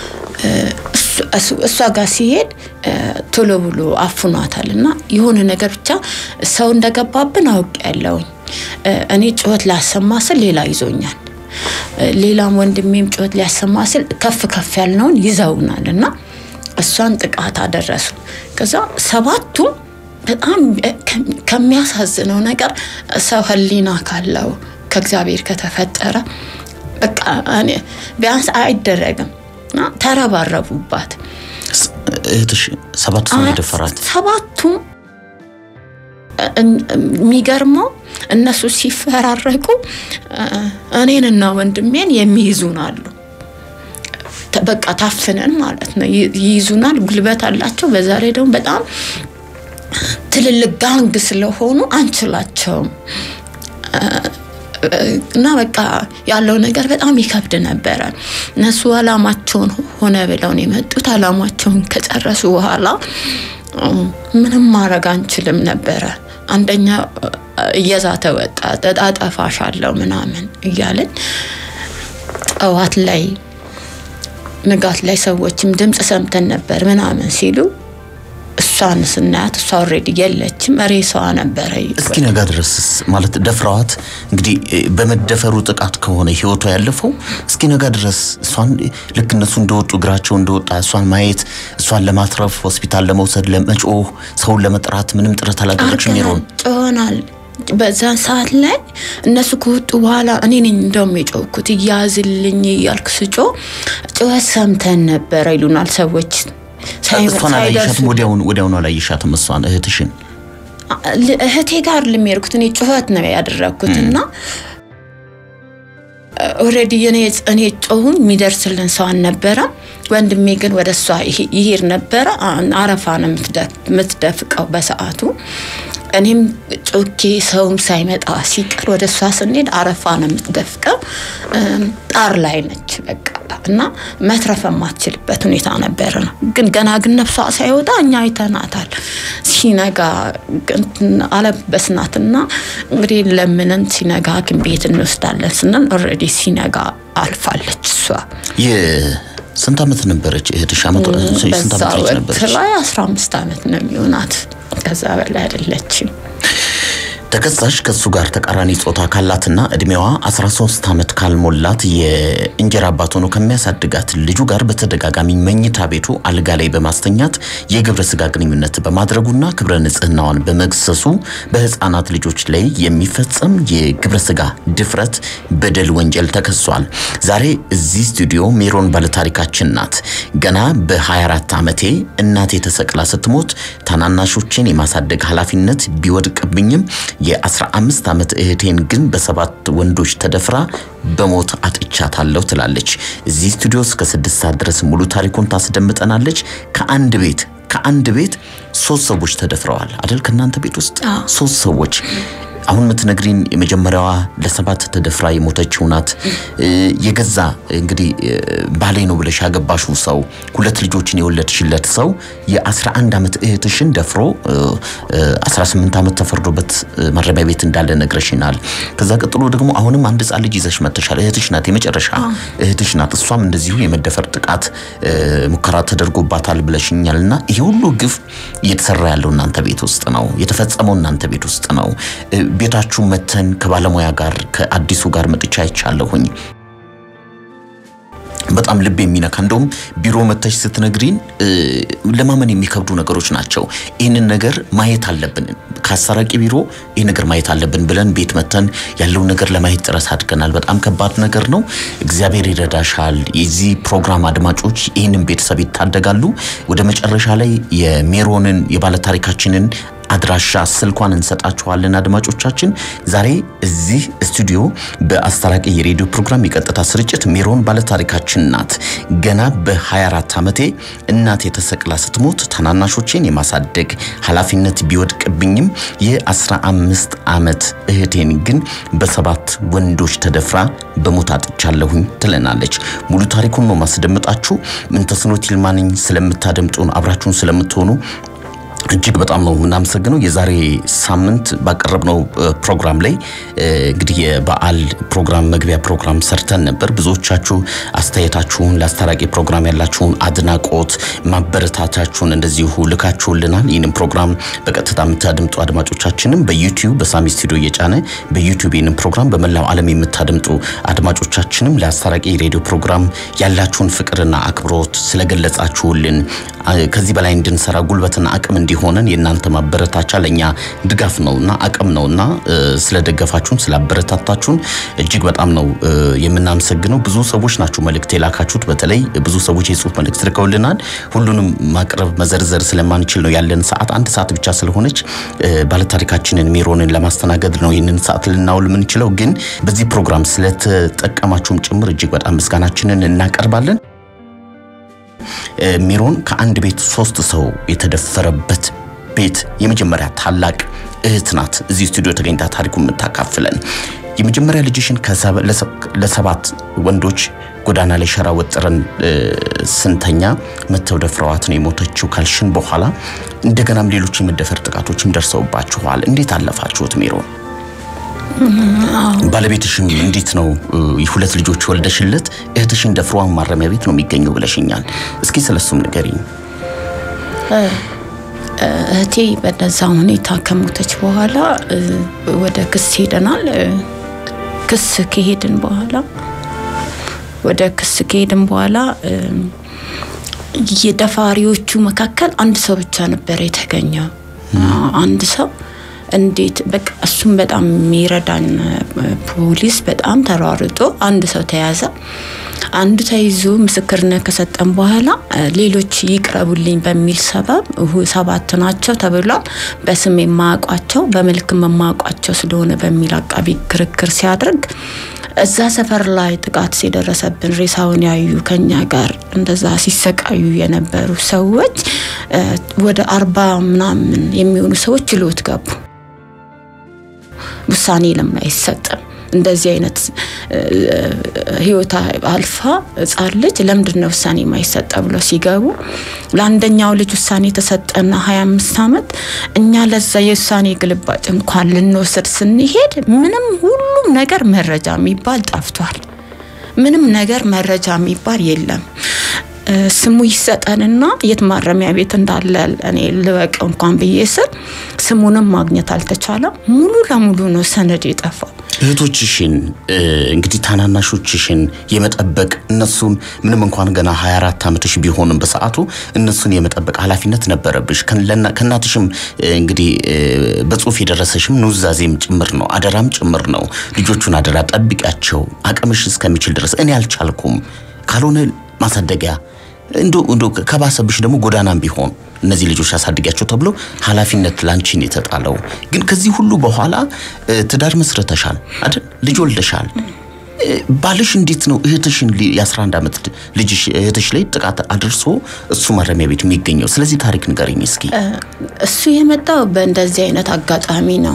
እሷ ጋር ሲሄድ ቶሎ ብሎ አፍኗታል እና የሆነ ነገር ብቻ ሰው እንደገባብን አውቅ ያለውኝ እኔ ጩኸት ላሰማ ስል ሌላ ይዞኛል። ሌላም ወንድሜም ጩኸት ሊያሰማ ስል ከፍ ከፍ ያልነውን ይዘውናል እና እሷን ጥቃት አደረሱ። ከዛ ሰባቱም በጣም ከሚያሳዝነው ነገር ሰው ሕሊና ካለው ከእግዚአብሔር ከተፈጠረ በቃ ቢያንስ አይደረግም እና ተረባረቡባት። እህትሽ ሰባት ሰው የደፈራት ሰባቱም የሚገርመው እነሱ ሲፈራረቁ እኔንና ወንድሜን የሚይዙን አሉ። በቃ ታፍነን ማለት ነው ይይዙናል። ጉልበት አላቸው። በዛ ላይ ደግሞ በጣም ትልልቅ ጋንግ ስለሆኑ አንችላቸውም እና በቃ ያለው ነገር በጣም ይከብድ ነበረ። እነሱ አላማቸውን ሆነ ብለው ነው የመጡት። አላማቸውን ከጨረሱ በኋላ ምንም ማድረግ አንችልም ነበረ። አንደኛ እየዛተ ወጣ። አጠፋሻለሁ ምናምን እያልን ጠዋት ላይ ንጋት ላይ ሰዎችም ድምፅ ሰምተን ነበር ምናምን ሲሉ እሷን ስናያት እሷ ኦልሬዲ የለችም፣ ሬሳዋ ነበረ። እስኪ ነጋ ድረስ ማለት ደፍረዋት እንግዲህ በመደፈሩ ጥቃት ከሆነ ህይወቷ ያለፈው እስኪ ነጋ ድረስ እሷን ልክ እነሱ እንደወጡ እግራቸው እንደወጣ እሷን ማየት እሷን ለማትረፍ ሆስፒታል ለመውሰድ ለመጮህ ሰውን ለመጥራት ምንም ጥረት አላደረግሽም? ሜሮን ጮሆናል። በዛን ሰዓት ላይ እነሱ ከወጡ በኋላ እኔ ነኝ እንደውም የጮኩት እያዝልኝ እያልክ ስጮ ጩኸት ሰምተን ነበረ ይሉናል ሰዎች። እሷን አላየሻትም? ወዲያውኑ ወዲያውኑ አላየሻትም? እሷን እህትሽን እህቴ ጋር ልሚሄድኩት እኔ ጩኸት ነው ያደረግኩት እና ኦልሬዲ እኔ ጮሁኝ የሚደርስልን ሰው አልነበረም። ወንድሜ ግን ወደ እሷ ይሄድ ነበረ። አረፋ ነው የምትደፍቀው በሰዓቱ። እኔም ጮኬ ሰውም ሳይመጣ ሲቀር ወደ እሷ ስንሄድ አረፋ ነው የምትደፍቀው። ጣር ላይ ነች በቃ እና መትረፍ የማትችልበት ሁኔታ ነበረ ነው። ግን ገና ግን ነፍሷ ሳይወጣ እኛ አይተናታል። ሲነጋ አለበስናትና እንግዲህ ለምንን ሲነጋ ሐኪም ቤት እንወስዳለን ስንል ኦልሬዲ ሲነጋ አልፋለች እሷ። ስንት ዓመት ነበረች እህትሽ? ዓመት ስንት በዛ ዓመት ወቅት ነበረች? ላይ 15 ዓመት ነው የሚሆናት። ከዛ በላይ አይደለችም። ተከሳሽ ከሱ ጋር ተቃራኒ ጾታ ካላትና እድሜዋ 13 ዓመት ካልሞላት የእንጀራ አባት ሆኖ ከሚያሳድጋት ልጁ ጋር በተደጋጋሚ መኝታ ቤቱ አልጋ ላይ በማስተኛት የግብረ ስጋ ግንኙነት በማድረጉና ክብረ ንጽህናዋን በመግሰሱ በህፃናት ልጆች ላይ የሚፈጸም የግብረ ስጋ ድፍረት በደል ወንጀል ተከሷል። ዛሬ እዚህ ስቱዲዮ ሜሮን ባለታሪካችን ናት። ገና በ24 ዓመቴ እናቴ ተሰቅላ ስትሞት ታናናሾችን የማሳደግ ኃላፊነት ቢወድቅብኝም የ15 ዓመት እህቴን ግን በሰባት ወንዶች ተደፍራ በሞት አጥቻታለሁ ትላለች። እዚህ ስቱዲዮ እስከ ስድስት ሰዓት ድረስ ሙሉ ታሪኩን ታስደምጠናለች። ከአንድ ቤት ከአንድ ቤት ሶስት ሰዎች ተደፍረዋል አደል? ከእናንተ ቤት ውስጥ ሶስት ሰዎች አሁን የምትነግሪን የመጀመሪያዋ ለሰባት ተደፍራ የሞተችው ናት። የገዛ እንግዲህ ባሌ ነው ብለሽ ያገባሽው ሰው ሁለት ልጆችን የወለድሽለት ሰው የ11 ዓመት እህትሽን ደፍሮ 18 ዓመት ተፈርዶበት ማረሚያ ቤት እንዳለ ነግረሽናል። ከዛ ቀጥሎ ደግሞ አሁንም አንድ ሕፃን ልጅ ይዘሽ መጥተሻል። እህትሽ ናት፣ የመጨረሻ እህትሽ ናት። እሷም እንደዚሁ የመደፈር ጥቃት ሙከራ ተደርጎባታል ብለሽኛል። እና ይሄ ሁሉ ግፍ እየተሰራ ያለው እናንተ ቤት ውስጥ ነው፣ የተፈጸመው እናንተ ቤት ውስጥ ነው። ቤታችሁ መተን ከባለሙያ ጋር ከአዲሱ ጋር መጥቻ አይቻለሁኝ። በጣም ልብ የሚነካ እንደውም ቢሮ መተሽ ስትነግሪን ለማመን የሚከብዱ ነገሮች ናቸው። ይህንን ነገር ማየት አለብን፣ ከአሰራቂ ቢሮ ይህ ነገር ማየት አለብን ብለን ቤት መተን ያለውን ነገር ለማየት ጥረት አድርገናል። በጣም ከባድ ነገር ነው። እግዚአብሔር ይረዳሻል። የዚህ ፕሮግራም አድማጮች ይህንን ቤተሰብ ይታደጋሉ። ወደ መጨረሻ ላይ የሜሮንን የባለታሪካችንን አድራሻ ስልኳን እንሰጣችኋለን። አድማጮቻችን ዛሬ እዚህ ስቱዲዮ በአስታራቂ የሬዲዮ ፕሮግራም የቀጥታ ስርጭት ሜሮን ባለታሪካችን ናት። ገና በ24 ዓመቴ እናቴ ተሰቅላ ስትሞት ታናናሾቼን የማሳደግ ኃላፊነት ቢወድቅብኝም የ15 ዓመት እህቴን ግን በሰባት ወንዶች ተደፍራ በሞት አጥቻለሁኝ ትለናለች። ሙሉ ታሪኩን ነው ማስደምጣችሁ። ምንተስኖት ይልማ ነኝ። ስለምታደምጡን አብራችሁን ስለምትሆኑ እጅግ በጣም ነው የምናመሰግነው። የዛሬ ሳምንት ባቀረብነው ፕሮግራም ላይ እንግዲህ የበዓል ፕሮግራም መግቢያ ፕሮግራም ሰርተን ነበር። ብዙዎቻችሁ አስተያየታችሁን ለአስታራቂ ፕሮግራም ያላችሁን አድናቆት ማበረታታችሁን እንደዚሁ ልካችሁልናል። ይህንን ፕሮግራም በቀጥታ የምታደምጡ አድማጮቻችንም በዩቲዩብ በሳሚ ስቱዲዮ እየጫነ በዩቲዩብ ይህንን ፕሮግራም በመላው ዓለም የምታደምጡ አድማጮቻችንም ለአስታራቂ ሬዲዮ ፕሮግራም ያላችሁን ፍቅርና አክብሮት ስለገለጻችሁልን ከዚህ በላይ እንድንሰራ ጉልበትና አቅም እንዲሆነን የእናንተ ማበረታቻ ለእኛ ድጋፍ ነውና አቅም ነውና ስለደገፋችሁን ስላበረታታችሁን እጅግ በጣም ነው የምናመሰግነው። ብዙ ሰዎች ናችሁ መልእክት የላካችሁት። በተለይ ብዙ ሰዎች የጽሁፍ መልእክት ልከውልናል። ሁሉንም ማቅረብ መዘርዘር ስለማንችል ነው ያለን ሰዓት አንድ ሰዓት ብቻ ስለሆነች ባለታሪካችንን ሜሮንን ለማስተናገድ ነው ይህንን ሰዓት ልናውል የምንችለው። ግን በዚህ ፕሮግራም ስለተጠቀማችሁም ጭምር እጅግ በጣም ምስጋናችንን እናቀርባለን። ሜሮን ከአንድ ቤት ሶስት ሰው የተደፈረበት ቤት የመጀመሪያ ታላቅ እህት ናት። እዚህ ስቱዲዮ ተገኝታ ታሪኩ የምታካፍለን የመጀመሪያ ልጅሽን ለሰባት ወንዶች ጎዳና ላይ ሸራ ወጥረን ስንተኛ መተው ደፍረዋት ነው የሞተችው ካልሽን በኋላ እንደገናም ሌሎች የመደፈር ጥቃቶችም ደርሰውባችኋል። እንዴት አለፋችሁት ሜሮን? ባለቤትሽም እንዴት ነው እ፣ ሁለት ልጆች ወልደሽለት እህትሽን ደፍሯን ማረሚያ ቤት ነው የሚገኘው ብለሽኛል። እስኪ ስለሱም ንገሪኝ። እህቴ በነዛ ሁኔታ ከሞተች በኋላ እ፣ ወደ ክስ ሄደናል። እ፣ ክስ ከሄድን በኋላ ወደ ክስ ከሄድን በኋላ እ፣ የደፋሪዎቹ መካከል አንድ ሰው ብቻ ነበር የተገኘው። አንድ ሰው እንዴት በቃ እሱም በጣም የሚረዳን እ፣ ፖሊስ በጣም ተሯርጦ አንድ ሰው ተያዘ። አንዱ ተይዞ ምስክርነት ከሰጠን በኋላ እ፣ ሌሎች ይቅረቡልኝ በሚል ሰበብ ሁ- ሰባት ናቸው ተብሏል። በስም የማያውቋቸው በመልክም የማያውቋቸው ስለሆነ በሚል አቃቢ ክርክር ሲያደርግ እዛ ሰፈር ላይ ጥቃት የደረሰብን ሬሳውን ያዩ ከኛ ጋር እንደዛ ሲሰቃዩ የነበሩ ሰዎች እ፣ ወደ አርባ ምናምን የሚሆኑ ሰዎች ችሎት ገቡ። ውሳኔ ለምን አይሰጥም? እንደዚህ አይነት እ፣ ህይወት አልፋ ህጻን ልጅ ለምንድን ነው ውሳኔ የማይሰጠ ብሎ ሲገቡ ለአንደኛው ልጅ ውሳኔ የተሰጠና 25 ዓመት እኛ ለዛ የውሳኔ ግልባጭ እንኳን ልንወስድ ስንሄድ ምንም ሁሉም ነገር መረጃ የሚባል ጠፍቷል። ምንም ነገር መረጃ የሚባል የለም። እ፣ ስሙ ይሰጠንና የት ማረሚያ ቤት እንዳለ እኔ ልወቀው እንኳን ብዬ ስል ስሙንም ማግኘት አልተቻለም። ሙሉ ለሙሉ ነው ሰነድ የጠፋው። እህቶችሽን እ፣ እንግዲህ ታናናሾችሽን የመጠበቅ እነሱን ምንም እንኳን ገና 24 ዓመትሽ ቢሆንም በሰዓቱ እነሱን የመጠበቅ ኃላፊነት ነበረብሽ። ከለና- ከእናትሽም እ፣ እንግዲህ እ፣ በጽሁፍ የደረሰሽም ኑዛዜም ጭምር ነው፣ አደራም ጭምር ነው። ልጆቹን አደራ ጠብቂያቸው አቅምሽ እስከሚችል ድረስ እኔ አልቻልኩም ካልሆነ ማሳደጊያ እንዶ እንዶ ከባሰብሽ ደግሞ ጎዳናም ቢሆን እነዚህ ልጆች አሳድጊያቸው ተብሎ ኃላፊነት ላንቺን የተጣለው ግን ከዚህ ሁሉ በኋላ እ፣ ትዳር መስርተሻል አይደል? ልጅ ወልደሻል። እ፣ ባልሽ እንዴት ነው እህትሽን ሊ- የ11 ዓመት ልጅሽ እህትሽ ላይ ጥቃት አድርሶ እሱ ማረሚያ ቤት የሚገኘው? ስለዚህ ታሪክ ንገረኝ እስኪ። እሱ የመጣው በእንደዚህ አይነት አጋጣሚ ነው።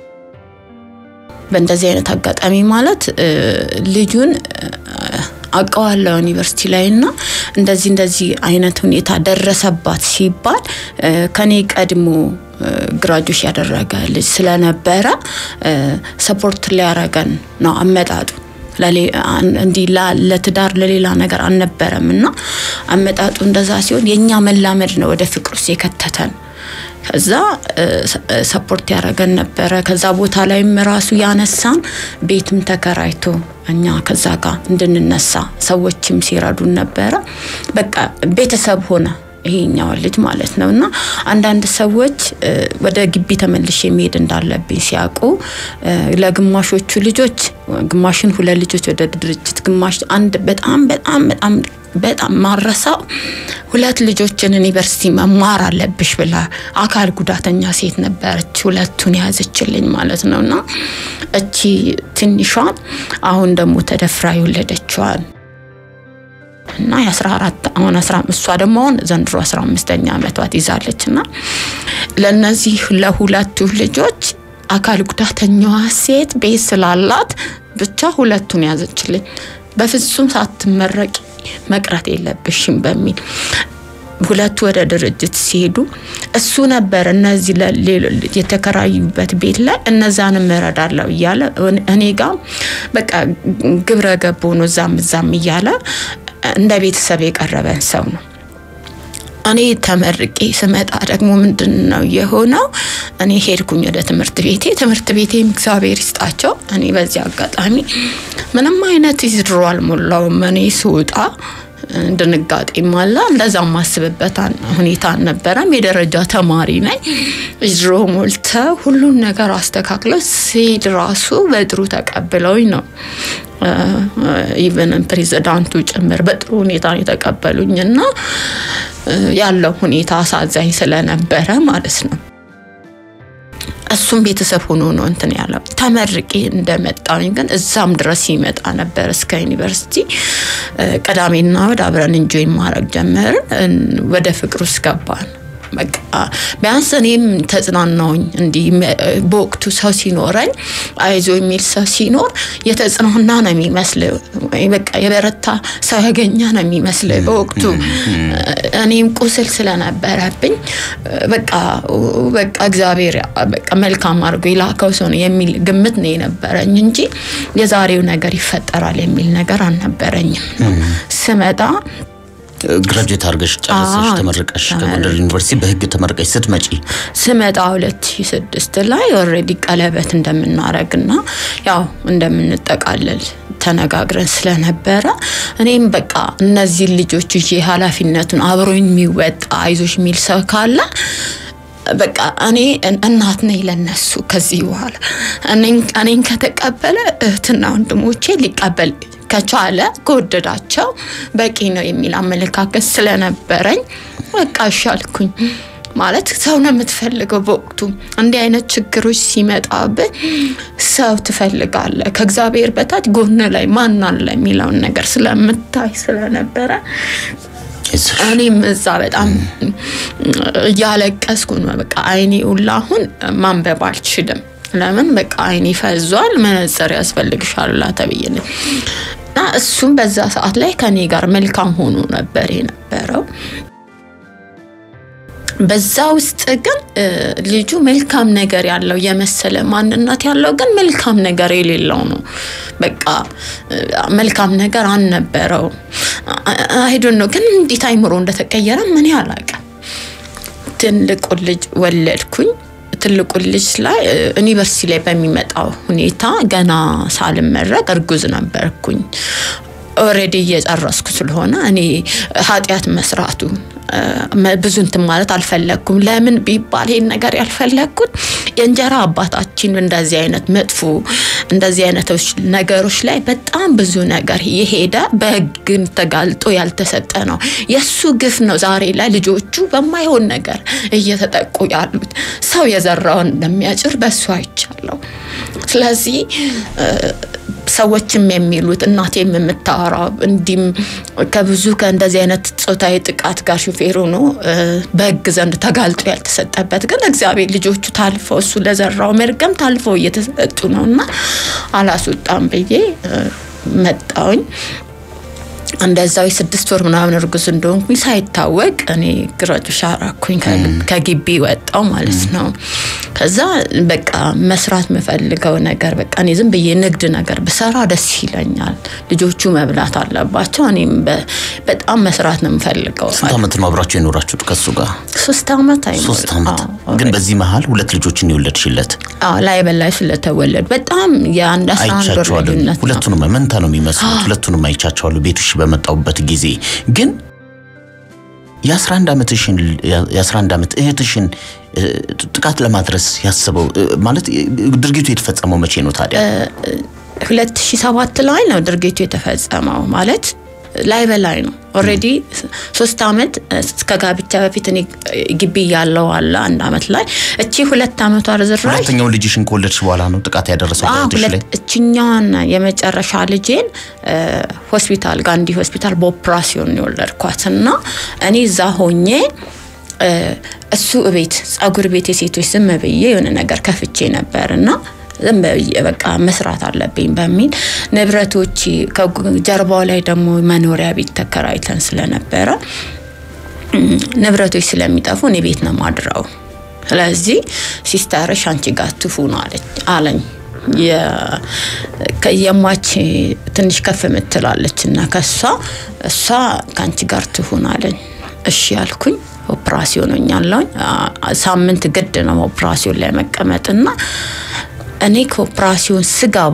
በእንደዚህ አይነት አጋጣሚ ማለት እ፣ ልጁን እ፣ አውቀዋለሁ ዩኒቨርሲቲ ላይ እና እንደዚህ እንደዚህ አይነት ሁኔታ ደረሰባት ሲባል እ፣ ከኔ ቀድሞ ግራጁሽ ያደረገ ልጅ ስለነበረ እ፣ ሰፖርት ሊያረገን ነው አመጣጡ ለሌ- አን- እንዲህ ላ- ለትዳር ለሌላ ነገር አልነበረም እና አመጣጡ እንደዛ ሲሆን የእኛ መላመድ ነው ወደ ፍቅር ውስጥ የከተተን። ከዛ እ፣ ሰ- እ፣ ሰፖርት ያደረገን ነበረ። ከዛ ቦታ ላይም ራሱ ያነሳን ቤትም ተከራይቶ እኛ ከዛ ጋር እንድንነሳ ሰዎችም ሲረዱን ነበረ። በቃ ቤተሰብ ሆነ ይሄኛው ልጅ ማለት ነው እና አንዳንድ ሰዎች እ፣ ወደ ግቢ ተመልሼ መሄድ እንዳለብኝ ሲያውቁ እ፣ ለግማሾቹ ልጆች ግማሽን ሁለት ልጆች ወደ ድርጅት ግማሽ አንድ በጣም በጣም በጣም በጣም ማረሳው ሁለት ልጆችን ዩኒቨርሲቲ መማር አለብሽ ብላ አካል ጉዳተኛ ሴት ነበረች። ሁለቱን ያዘችልኝ ማለት ነው እና እቺ ትንሿን አሁን ደግሞ ተደፍራ የወለደችዋን እና የ14 አሁን 15 እሷ ደግሞ አሁን ዘንድሮ 15ኛ ዓመቷ ትይዛለች እና ለነዚህ ለሁለቱ ልጆች አካል ጉዳተኛዋ ሴት ቤት ስላላት ብቻ ሁለቱን ያዘችልኝ። በፍጹም ሳትመረቂ መቅረት የለብሽም በሚል ሁለቱ ወደ ድርጅት ሲሄዱ እሱ ነበር እነዚህ ለሌሎ- የተከራዩበት ቤት ላይ እነዛንም እረዳለሁ እያለ እኔ ጋር በቃ ግብረ ገብ ሆኖ እዛም እዛም እያለ እንደ ቤተሰብ የቀረበን ሰው ነው። እኔ ተመርቄ ስመጣ ደግሞ ምንድን ነው የሆነው? እኔ ሄድኩኝ ወደ ትምህርት ቤቴ። ትምህርት ቤቴም እግዚአብሔር ይስጣቸው። እኔ በዚህ አጋጣሚ ምንም አይነት ይዝድሮ አልሞላውም። እኔ ስወጣ ድንጋጤም አለ። እንደዛ ማስብበት አን- ሁኔታ አልነበረም። የደረጃ ተማሪ ነኝ። ይዝድሮ ሞልተው ሁሉን ነገር አስተካክለው ሲሄድ ራሱ በጥሩ ተቀብለውኝ ነው ኢቨን ፕሬዚዳንቱ ጭምር በጥሩ ሁኔታ ነው የተቀበሉኝ እና እ፣ ያለው ሁኔታ አሳዛኝ ስለነበረ ማለት ነው። እሱም ቤተሰብ ሆኖ ነው እንትን ያለው። ተመርቄ እንደመጣኝ ግን እዛም ድረስ ይመጣ ነበር እስከ ዩኒቨርሲቲ። እ፣ ቅዳሜና እሑድ አብረን እንጆይ ማድረግ ጀመርን። እ፣ ወደ ፍቅር ውስጥ ገባን። በቃ ቢያንስ እኔም ተጽናናውኝ። እንዲህ መ- በወቅቱ ሰው ሲኖረኝ አይዞ የሚል ሰው ሲኖር የተጽናና ነው የሚመስል፣ ወይ በቃ የበረታ ሰው ያገኘ ነው የሚመስል በወቅቱ እኔም ቁስል ስለነበረብኝ በቃ በቃ እግዚአብሔር በቃ መልካም አድርጎ የላከው ሰው ነው የሚል ግምት ነው የነበረኝ እንጂ የዛሬው ነገር ይፈጠራል የሚል ነገር አልነበረኝም። ስመጣ ግራጁዌት አድርገሽ ጨረሰሽ አዎ፣ ተመርቀሽ ተመር- ከጎንደር ዩኒቨርሲቲ በህግ ተመርቀሽ ስትመጪ ስመጣ 2006 ላይ ኦልሬዲ ቀለበት እንደምናረግና ያው እንደምንጠቃለል ተነጋግረን ስለነበረ እኔም በቃ እነዚህን ልጆች ይዤ ኃላፊነቱን አብሮኝ የሚወጣ አይዞሽ የሚል ሰው ካለ በቃ እኔ እናት ነኝ ለነሱ ከዚህ በኋላ እኔን- እኔን ከተቀበለ እህትና ወንድሞቼ ሊቀበል ከቻለ ከወደዳቸው በቂ ነው የሚል አመለካከት ስለነበረኝ በቃ እሻልኩኝ። ማለት ሰው ነው የምትፈልገው። በወቅቱ እንዲህ አይነት ችግሮች ሲመጣብህ ሰው ትፈልጋለህ። ከእግዚአብሔር በታች ጎን ላይ ማን አለ የሚለውን ነገር ስለምታይ ስለነበረ አይዞሽ። እኔም እዛ በጣም እያለቀስኩ ነው። በቃ አይኔ ሁላ አሁን ማንበብ አልችልም። ለምን በቃ አይኔ ፈዟል፣ መነጽር ያስፈልግሻል ላ ተብዬ ነው። እና እሱም በዛ ሰዓት ላይ ከኔ ጋር መልካም ሆኖ ነበር የነበረው። በዛ ውስጥ ግን እ፣ ልጁ መልካም ነገር ያለው የመሰለ ማንነት ያለው ግን መልካም ነገር የሌለው ነው። በቃ እ፣ መልካም ነገር አልነበረው። አይዶን ነው ግን እንዴት አይምሮ እንደተቀየረ ምን አላውቅም። ትልቁን ልጅ ወለድኩኝ። ትልቁን ልጅ ላይ እ፣ ዩኒቨርሲቲ ላይ በሚመጣው ሁኔታ ገና ሳልመረቅ እርጉዝ ነበርኩኝ። ኦልሬዲ እየጨረስኩ ስለሆነ እኔ ኃጢአት መስራቱ እ፣ መ- ብዙ እንትን ማለት አልፈለግኩም። ለምን ቢባል ይሄን ነገር ያልፈለግኩት የእንጀራ አባታችን እንደዚህ አይነት መጥፎ እንደዚህ አይነቶች ነገሮች ላይ በጣም ብዙ ነገር የሄደ በሕግን ተጋልጦ ያልተሰጠ ነው። የእሱ ግፍ ነው ዛሬ ላይ ልጆቹ በማይሆን ነገር እየተጠቁ ያሉት። ሰው የዘራውን እንደሚያጭር በእሱ አይቻለሁ። ስለዚህ እ፣ ሰዎችም የሚሉት እናቴም የምታወራው እንዲም ከብዙ ከእንደዚህ አይነት ጾታዊ ጥቃት ጋር ሹፌር ሆኖ እ፣ በህግ ዘንድ ተጋልጦ ያልተሰጠበት ግን እግዚአብሔር ልጆቹ ታልፈው እሱ ለዘራው መርገም ታልፈው እየተሰጡ ነው እና አላስወጣም ብዬ እ፣ መጣውኝ። እንደዛው የስድስት ወር ምናምን እርጉዝ እንደሆንኩኝ ሳይታወቅ እኔ ግራጁ ሻራኩኝ ከግቢ ወጣው ማለት ነው። ከዛ በቃ መስራት የምፈልገው ነገር በቃ እኔ ዝም ብዬ ንግድ ነገር ብሰራ ደስ ይለኛል። ልጆቹ መብላት አለባቸው። እኔም በ- በጣም መስራት ነው የምፈልገው። ስንት ዓመት ነው አብራችሁ የኖራችሁት ከሱ ጋር? ሶስት ዓመት አይሞላም። ሶስት ዓመት። አዎ፣ ግን በዚህ መሀል ሁለት ልጆችን የወለድሽለት አዎ፣ ላይ በላይ ስለተወለዱ በጣም የአንድ አስራ አንድ ወር አይቻቸዋለሁ። ልዩነት ነው። ሁለቱንም መንታ ነው የሚመስሉት። ሁለቱንም አይቻቸዋለሁ ቤትሽ በመጣሁበት ጊዜ ግን የ11 ዓመትሽን የ11 ዓመት እህትሽን እ፣ ጥቃት ለማድረስ ያስበው እ፣ ማለት እ፣ ድርጊቱ የተፈጸመው መቼ ነው ታዲያ? 2007 ላይ ነው ድርጊቱ የተፈጸመው። ማለት ላይ በላይ ነው። ኦልሬዲ ሶስት ዓመት እስከ ጋብቻ በፊት እኔ ግቢ ያለው አለ አንድ ዓመት ላይ እቺ ሁለት ዓመቷ ርዝራዥ ሁለተኛውን ልጅሽን ከወለድሽ በኋላ ነው ጥቃት ያደረሰው አዎ፣ እህትሽ ላይ? ሁለት እችኛዋን የመጨረሻ ልጄን እ፣ ሆስፒታል ጋንዲ ሆስፒታል በኦፕራሲዮን ነው የወለድኳት እና እኔ እዛ ሆኜ እ፣ እሱ እቤት ጸጉር ቤት የሴቶች ዝም ብዬ የሆነ ነገር ከፍቼ ነበር እና ዝም ብዬ በቃ መስራት አለብኝ በሚል ንብረቶች ከጀርባው ላይ ደግሞ መኖሪያ ቤት ተከራይተን ስለነበረ እም፣ ንብረቶች ስለሚጠፉ እኔ ቤት ነው ማድረው። ስለዚህ ሲስተርሽ አንቺ ጋር ትሁን አለች አለኝ። የ- ከ- የሟች ትንሽ ከፍ የምትላለች እና ከሷ እሷ ከአንቺ ጋር ትሁን አለኝ። እሺ ያልኩኝ ኦፕራሲዮን ሆኛለሁኝ። አ- ሳምንት ግድ ነው ኦፕራሲዮን ላይ መቀመጥና እኔ ከኦፕራሲዮን ስገባ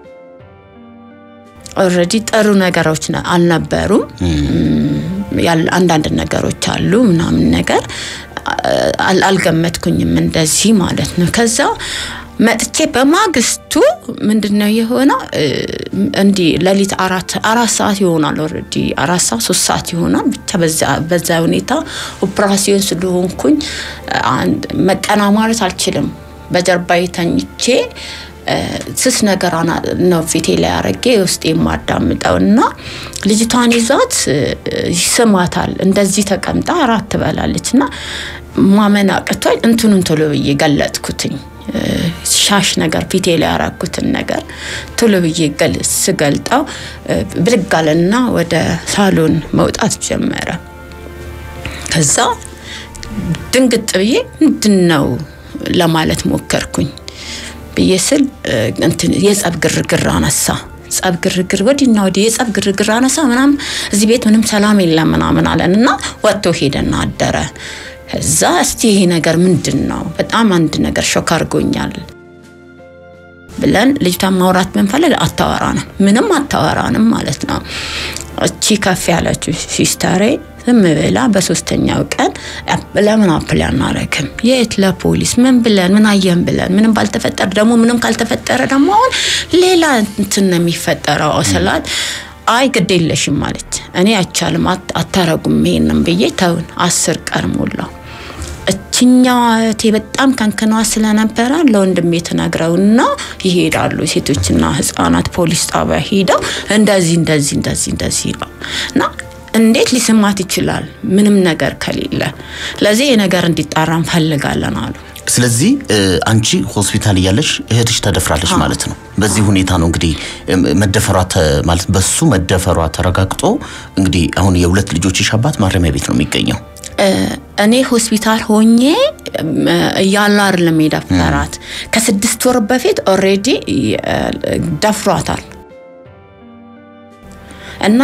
ኦልሬዲ ጥሩ ነገሮች ነ- አልነበሩም። ያል- አንዳንድ ነገሮች አሉ ምናምን ነገር አል- አልገመትኩኝም እንደዚህ ማለት ነው። ከዛ መጥቼ በማግስቱ ምንድን ነው የሆነው? እ፣ እንዲህ ሌሊት አራት አራት ሰዓት ይሆናል ኦልሬዲ አራት ሰዓት ሶስት ሰዓት ይሆናል። ብቻ በዛ በዛ ሁኔታ ኦፕራሲዮን ስለሆንኩኝ አንድ መቀና ማለት አልችልም። በጀርባዬ ተኝቼ እ፣ ስስ ነገር አና- ነው ፊቴ ላይ አረጌ ውስጥ የማዳምጠው እና ልጅቷን ይዟት እ፣ ይስማታል። እንደዚህ ተቀምጣ እራት ትበላለች እና ማመን አቅቶኝ እንትኑን ቶሎ ብዬ ገለጥኩትኝ። እ፣ ሻሽ ነገር ፊቴ ላይ ያረኩትን ነገር ቶሎ ብዬ ገል- ስገልጠው እ፣ ብድግ አለና ወደ ሳሎን መውጣት ጀመረ። ከዛ ድንግጥ ብዬ ምንድን ነው ለማለት ሞከርኩኝ ብዬ ስል እንትን የጸብ ግርግር አነሳ። ጸብ ግርግር ወዲና ወዲህ የጸብ ግርግር አነሳ ምናምን እዚህ ቤት ምንም ሰላም የለም ምናምን አለን እና ወጥቶ ሄደና አደረ። እዛ እስቲ ይሄ ነገር ምንድን ነው? በጣም አንድ ነገር ሾክ አድርጎኛል ብለን ልጅቷን ማውራት ብንፈልግ አታወራንም፣ ምንም አታወራንም ማለት ነው። እቺ ከፍ ያለችው ሲስተሬ ዝም ብላ በሶስተኛው ቀን ለምን አፕል አናረግም? የት ለፖሊስ ምን ብለን ምን አየን ብለን ምንም ባልተፈጠረ ደግሞ ምንም ካልተፈጠረ ደግሞ አሁን ሌላ እንትን ነው የሚፈጠረው ስላት አይ ግድ የለሽም ማለት እኔ አይቻልም አታረጉም ይሄንም ብዬ ተውን። አስር ቀን ሞላው። እችኛዋ እህቴ በጣም ከንክኗ ስለነበረ ለወንድሜ ትነግረውና ይሄዳሉ። ሴቶችና ህፃናት ፖሊስ ጣቢያ ሄደው እንደዚህ እንደዚህ እንደዚህ እንደዚህ ነው እና እንዴት ሊስማት ይችላል? ምንም ነገር ከሌለ። ለዚህ ነገር እንዲጣራ እንፈልጋለን አሉ። ስለዚህ አንቺ ሆስፒታል እያለሽ እህትሽ ተደፍራለች ማለት ነው። በዚህ ሁኔታ ነው እንግዲህ መደፈሯ ማለት በሱ መደፈሯ ተረጋግጦ እንግዲህ አሁን የሁለት ልጆችሽ አባት ማረሚያ ቤት ነው የሚገኘው። እኔ ሆስፒታል ሆኜ እያለ አይደለም የደፈራት። ከስድስት ወር በፊት ኦልሬዲ ደፍሯታል እና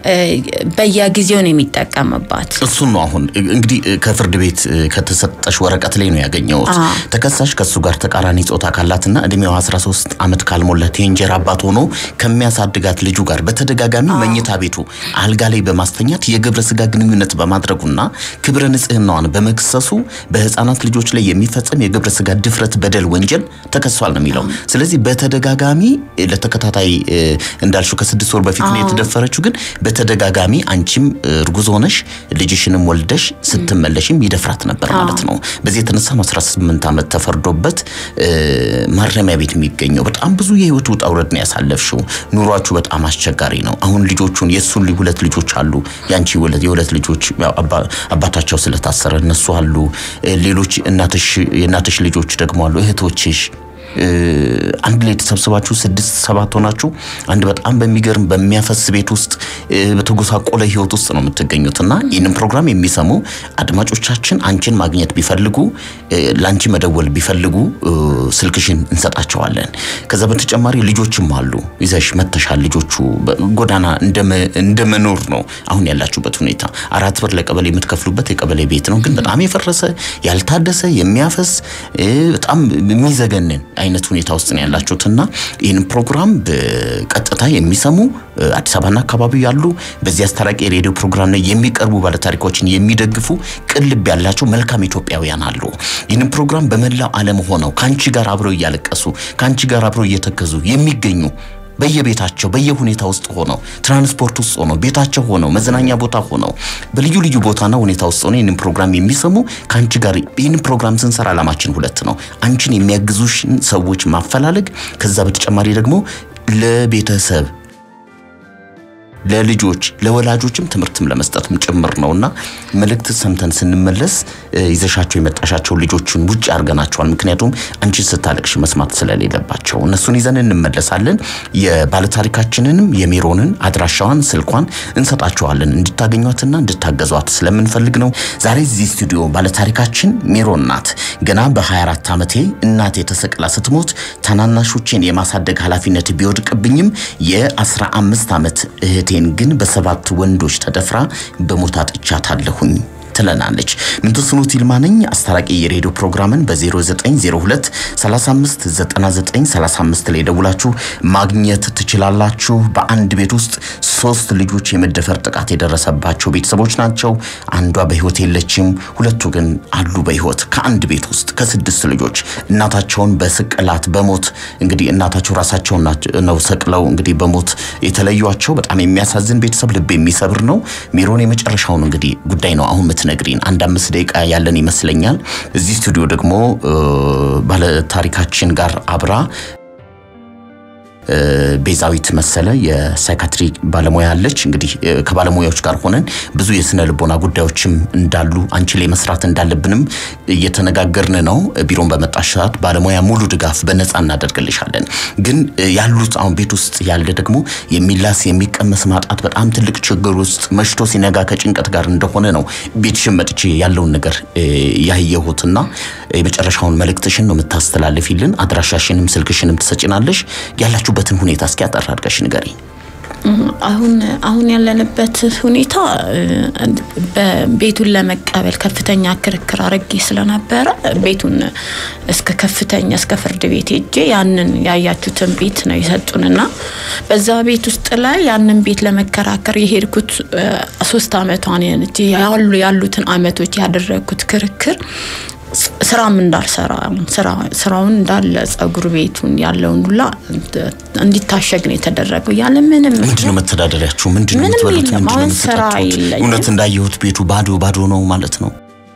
በየጊዜው ነው የሚጠቀምባት። እሱን ነው አሁን እንግዲህ ከፍርድ ቤት ከተሰጠሽ ወረቀት ላይ ነው ያገኘሁት። ተከሳሽ ከእሱ ጋር ተቃራኒ ጾታ ካላትና እድሜዋ 13 ዓመት ካልሞላት የእንጀራ አባት ሆኖ ከሚያሳድጋት ልጁ ጋር በተደጋጋሚ መኝታ ቤቱ አልጋ ላይ በማስተኛት የግብረ ስጋ ግንኙነት በማድረጉና ክብረ ንጽህናዋን በመክሰሱ በህፃናት ልጆች ላይ የሚፈጸም የግብረ ስጋ ድፍረት በደል ወንጀል ተከሷል ነው የሚለው። ስለዚህ በተደጋጋሚ ለተከታታይ እንዳልሽው ከስድስት ወር በፊት ነው የተደፈረችው። ግን በተደጋጋሚ አንቺም እርጉዝ ሆነሽ ልጅሽንም ወልደሽ ስትመለሽም ይደፍራት ነበር ማለት ነው። በዚህ የተነሳ ነው 18 ዓመት ተፈርዶበት ማረሚያ ቤት የሚገኘው። በጣም ብዙ የህይወት ውጣ ውረድ ነው ያሳለፍሽው። ኑሯችሁ በጣም አስቸጋሪ ነው። አሁን ልጆቹን የእሱን ሁለት ልጆች አሉ። ያንቺ የሁለት ልጆች አባታቸው ስለታሰረ እነሱ አሉ። ሌሎች የእናትሽ ልጆች ደግሞ አሉ፣ እህቶችሽ አንድ ላይ ተሰብስባችሁ ስድስት ሰባት ሆናችሁ አንድ በጣም በሚገርም በሚያፈስ ቤት ውስጥ በተጎሳቆለ ህይወት ውስጥ ነው የምትገኙት እና ይህንን ፕሮግራም የሚሰሙ አድማጮቻችን አንቺን ማግኘት ቢፈልጉ ለአንቺ መደወል ቢፈልጉ ስልክሽን እንሰጣቸዋለን። ከዛ በተጨማሪ ልጆችም አሉ ይዘሽ መተሻል። ልጆቹ ጎዳና እንደ መኖር ነው አሁን ያላችሁበት ሁኔታ። አራት ብር ለቀበሌ የምትከፍሉበት የቀበሌ ቤት ነው፣ ግን በጣም የፈረሰ ያልታደሰ የሚያፈስ በጣም የሚዘገንን አይነት ሁኔታ ውስጥ ነው ያላችሁትና ይህን ፕሮግራም በቀጥታ የሚሰሙ አዲስ አበባና አካባቢ ያሉ በዚህ አስታራቂ የሬዲዮ ፕሮግራም ላይ የሚቀርቡ ባለታሪኮችን የሚደግፉ ቅልብ ያላቸው መልካም ኢትዮጵያውያን አሉ። ይህንን ፕሮግራም በመላው ዓለም ሆነው ከአንቺ ጋር አብረው እያለቀሱ ከአንቺ ጋር አብረው እየተከዙ የሚገኙ በየቤታቸው በየሁኔታ ውስጥ ሆነው ትራንስፖርት ውስጥ ሆነው ቤታቸው ሆነው መዝናኛ ቦታ ሆነው በልዩ ልዩ ቦታና ሁኔታ ውስጥ ሆነው ይህንን ፕሮግራም የሚሰሙ ከአንቺ ጋር ይህንን ፕሮግራም ስንሰራ ዓላማችን ሁለት ነው። አንቺን የሚያግዙሽን ሰዎች ማፈላለግ፣ ከዛ በተጨማሪ ደግሞ ለቤተሰብ ለልጆች ለወላጆችም ትምህርትም ለመስጠትም ጭምር ነውና መልእክት ሰምተን ስንመለስ ይዘሻቸው የመጣሻቸው ልጆችን ውጭ አድርገናቸዋል። ምክንያቱም አንቺ ስታለቅሽ መስማት ስለሌለባቸው እነሱን ይዘን እንመለሳለን። የባለታሪካችንንም የሜሮንን አድራሻዋን፣ ስልኳን እንሰጣቸዋለን እንድታገኟትና እንድታገዟት ስለምንፈልግ ነው። ዛሬ እዚህ ስቱዲዮ ባለታሪካችን ሜሮን ናት። ገና በ24 ዓመቴ እናቴ ተሰቅላ ስትሞት ታናናሾቼን የማሳደግ ኃላፊነት ቢወድቅብኝም የ15 ዓመት እህቴን ግን በሰባት ወንዶች ተደፍራ በሞት አጥቻታለሁኝ ትለናለች። ምንትስኖት ይልማ ነኝ። አስታራቂ የሬዲዮ ፕሮግራምን በ0902 35 99 35 ላይ ደውላችሁ ማግኘት ትችላላችሁ። በአንድ ቤት ውስጥ ሶስት ልጆች የመደፈር ጥቃት የደረሰባቸው ቤተሰቦች ናቸው። አንዷ በህይወት የለችም፣ ሁለቱ ግን አሉ በህይወት ከአንድ ቤት ውስጥ ከስድስት ልጆች እናታቸውን በስቅላት በሞት እንግዲህ እናታቸው ራሳቸውን ነው ሰቅለው እንግዲህ በሞት የተለዩቸው። በጣም የሚያሳዝን ቤተሰብ፣ ልብ የሚሰብር ነው። ሜሮን የመጨረሻውን እንግዲህ ጉዳይ ነው አሁን ነግሪን አንድ አምስት ደቂቃ ያለን ይመስለኛል። እዚህ ስቱዲዮ ደግሞ ባለታሪካችን ጋር አብራ ቤዛዊት መሰለ የሳይካትሪ ባለሙያ አለች። እንግዲህ ከባለሙያዎች ጋር ሆነን ብዙ የስነ ልቦና ጉዳዮችም እንዳሉ አንቺ ላይ መስራት እንዳለብንም እየተነጋገርን ነው። ቢሮን በመጣሽ ሰዓት ባለሙያ ሙሉ ድጋፍ በነፃ እናደርግልሻለን። ግን ያሉት አሁን ቤት ውስጥ ያለ ደግሞ የሚላስ የሚቀመስ ማጣት በጣም ትልቅ ችግር ውስጥ መሽቶ ሲነጋ ከጭንቀት ጋር እንደሆነ ነው ቤትሽን መጥቼ ያለውን ነገር ያየሁትና የመጨረሻውን መልእክትሽን ነው የምታስተላልፊልን። አድራሻሽንም ስልክሽንም ትሰጭናለሽ። ያላችሁበትን ሁኔታ እስኪ አጠር አድርገሽ ንገሪ። አሁን አሁን ያለንበት ሁኔታ ቤቱን ለመቀበል ከፍተኛ ክርክር አድርጌ ስለነበረ ቤቱን እስከ ከፍተኛ እስከ ፍርድ ቤት ሄጄ ያንን ያያችሁትን ቤት ነው የሰጡንና በዛ ቤት ውስጥ ላይ ያንን ቤት ለመከራከር የሄድኩት ሶስት አመቷን ያሉ ያሉትን አመቶች ያደረግኩት ክርክር ስራም እንዳልሰራ ስራውን እንዳለ ጸጉር ቤቱን ያለውን ሁላ እንዲታሸግ ነው የተደረገው። ያለ ምንም ምንድነው መተዳደሪያችሁ? ምንድነው ምንም የምትበሉት? የለም። ምንድነው አሁን ስራ የምትጠጡት? የለኝም። እውነት እንዳየሁት ቤቱ ባዶ ባዶ ነው ማለት ነው።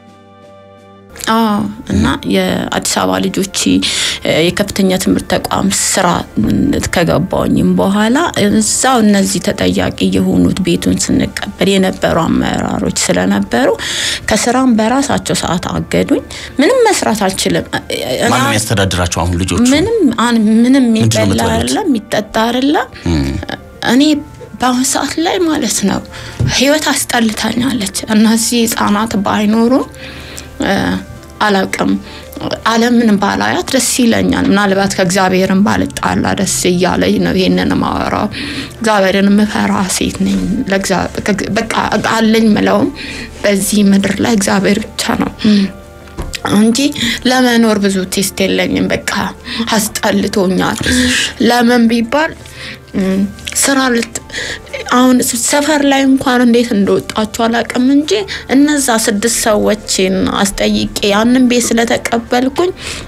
አዎ እና የአዲስ አበባ ልጆች የከፍተኛ ትምህርት ተቋም ስራ ከገባኝም በኋላ እዛው እነዚህ ተጠያቂ የሆኑት ቤቱን ስንቀበል የነበሩ አመራሮች ስለነበሩ ከስራም በራሳቸው ሰዓት አገዱኝ። ምንም መስራት አልችልም። እኔ ማንም ያስተዳድራቸው አሁን ልጆቹ? ምንም አን- ምንም ምንድን ነው የሚበላ የምትበሉት? አይደለም የሚጠጣ አይደለም። እኔ በአሁን ሰዓት ላይ ማለት ነው ህይወት አስጠልታኛለች። እነዚህ ህጻናት ባይኖሩ እ፣ አላውቅም ዓለምን ባላያት ደስ ይለኛል። ምናልባት ከእግዚአብሔርን ባልጣላ ደስ እያለኝ ነው ይሄንን ማወራው። እግዚአብሔርን የምፈራ ሴት ነኝ። ለእግዚአብሔር- ከግ- በቃ አለኝ ምለውም በዚህ ምድር ላይ እግዚአብሔር ብቻ ነው እንጂ ለመኖር ብዙ ቴስት የለኝም። በቃ አስጠልቶኛል። ለምን ቢባል እም፣ ስራ ልት አሁን ሰፈር ላይ እንኳን እንዴት እንደወጣችሁ አላውቅም እንጂ እነዛ ስድስት ሰዎችን አስጠይቄ ያንን ቤት ስለተቀበልኩኝ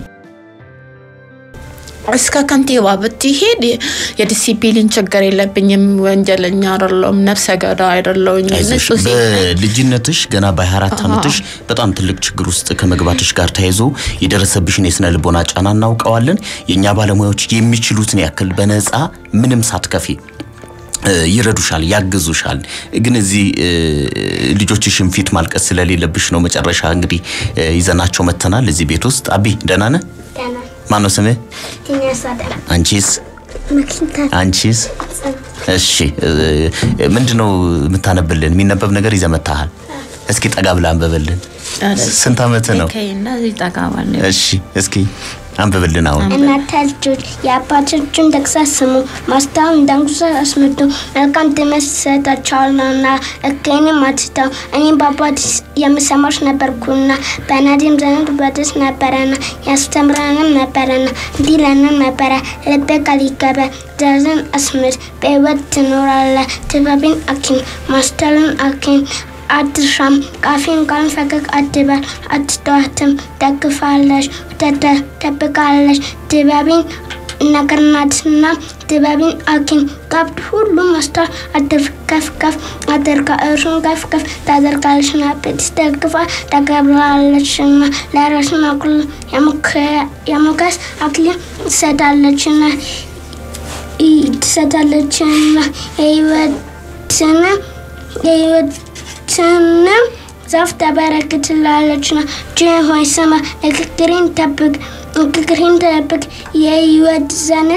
እስከ ከንቲባ ብትሄድ የዲሲፕሊን ችግር የለብኝም፣ ወንጀለኛ አይደለሁም፣ ነፍሰ ገዳ አይደለሁኝ። አይዞሽ ንጹህ ሴት ነኝ። በልጅነትሽ ገና በ24 ዓመትሽ በጣም ትልቅ ችግር ውስጥ ከመግባትሽ ጋር ተያይዞ የደረሰብሽን የስነ ልቦና ጫና እናውቀዋለን። የእኛ ባለሙያዎች የሚችሉትን ያክል በነፃ ምንም ሳትከፊ እ፣ ይረዱሻል፣ ያግዙሻል። ግን እዚህ እ፣ ልጆችሽን ፊት ማልቀስ ስለሌለብሽ ነው መጨረሻ እንግዲህ እ፣ ይዘናቸው መተናል እዚህ ቤት ውስጥ። አቢ ደህና ነህ? ደህና ማነው ስምህ? ትነሳደ አንቺስ? ምክንያት አንቺስ? እሺ እ፣ ምንድነው የምታነብልን? የሚነበብ ነገር ይዘህ መጥተሃል። እስኪ ጠጋ ብለህ አንብብልን። ስንት ዓመት ነው? እንደዚህ ጠጋ ባለ እሺ እስኪ አንብብልን አሁን። እናንተ ልጆች የአባቶችን ተግሣጽ ስሙ፣ ማስተዋል እንዳንጉሳ አስምዱ። መልካም ትምህርት ይሰጣችኋልና እኬንም አትተው። እኔም በአባት የምሰማሽ ነበርኩና በናዲም ዘንድ በደስ ነበረና ያስተምረንም ነበረና እንዲህ ይለንም ነበረ ልብህ ቃል ይገባል፣ ትእዛዝን አስምር፣ በሕይወት ትኖራለህ። ጥበብን አኪም፣ ማስተዋልን አኪም አትሻም ቃፊን ቃል ፈገግ አትበል አትተዋትም ደግፋለች ደብቃለች ጥበብን ነገር ናትና ጥበብን አኪም ቀብድ ሁሉ ማስተዋል አድርግ ከፍ ከፍ አድርጋ እርሱን ከፍ ከፍ ታደርጋለችና ቤትስ ደግፋ ተገብራለችና ለራስን አኩል የሞገስ አክሊል ትሰጣለችና ትሰጣለችና የህይወትን የህይወትንም ዛፍ ተበረክትላለችና ጅን ሆይ ስማ፣ ንግግሬን ጠብቅ፣ ንግግሬን ጠብቅ። የህይወት ዘንድ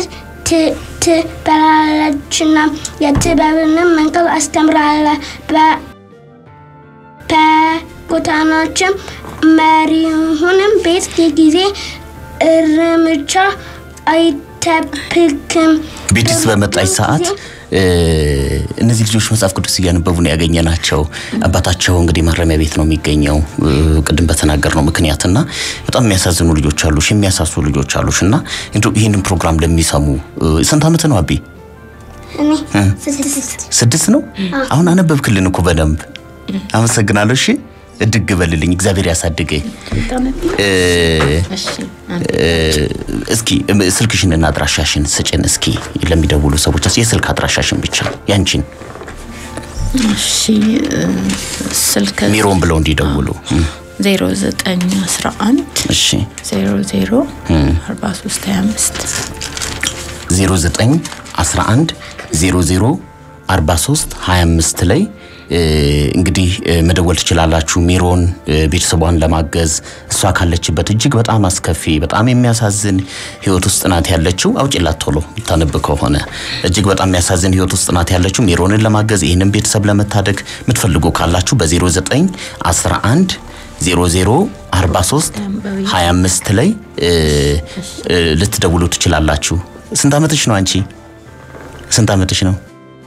ትበላለችና የጥበብንም መንገድ አስተምራለሁ። በ- በጎዳናዎችም መሪሁንም ቤት የጊዜ እርምጃ አይጠብቅም። ቤትስ በመጣች ሰዓት እ፣ እነዚህ ልጆች መጽሐፍ ቅዱስ እያነበቡ ነው ያገኘናቸው። አባታቸው እንግዲህ ማረሚያ ቤት ነው የሚገኘው እ፣ ቅድም በተናገርነው ምክንያትና በጣም የሚያሳዝኑ ልጆች አሉሽ፣ የሚያሳሱ ልጆች አሉሽ እና እንደው ይህንን ፕሮግራም ለሚሰሙ እ፣ ስንት ዓመት ነው አቢ? እኔ ስድስት ስድስት ነው። አሁን አነበብክልን እኮ በደንብ አመሰግናለሁ። እሺ እድግ በልልኝ፣ እግዚአብሔር ያሳድገኝ። እ፣ እሺ እ፣ እስኪ እም፣ ስልክሽንና አድራሻሽን ስጭን እስኪ ለሚደውሉ ሰዎች የስልክ አድራሻሽን ብቻ ያንቺን እሺ እ፣ ስልክ ሚሮን ብለው እንዲደውሉ እም፣ 0911 እሺ 00 43 25 09 11 00 43 25 ላይ እ፣ እንግዲህ እ፣ መደወል ትችላላችሁ። ሜሮን እ፣ ቤተሰቧን ለማገዝ እሷ ካለችበት እጅግ በጣም አስከፊ በጣም የሚያሳዝን ህይወት ውስጥ ናት ያለችው። አውጭላት ቶሎ ታነብ ከሆነ እጅግ በጣም የሚያሳዝን ህይወት ውስጥ ናት ያለችው። ሜሮንን ለማገዝ ይህንን ቤተሰብ ለመታደግ የምትፈልጉ ካላችሁ በ09 11 00 43 25 ላይ እ፣ እ፣ ልትደውሉ ትችላላችሁ። ስንት ዓመትሽ ነው አንቺ? ስንት ዓመትሽ ነው?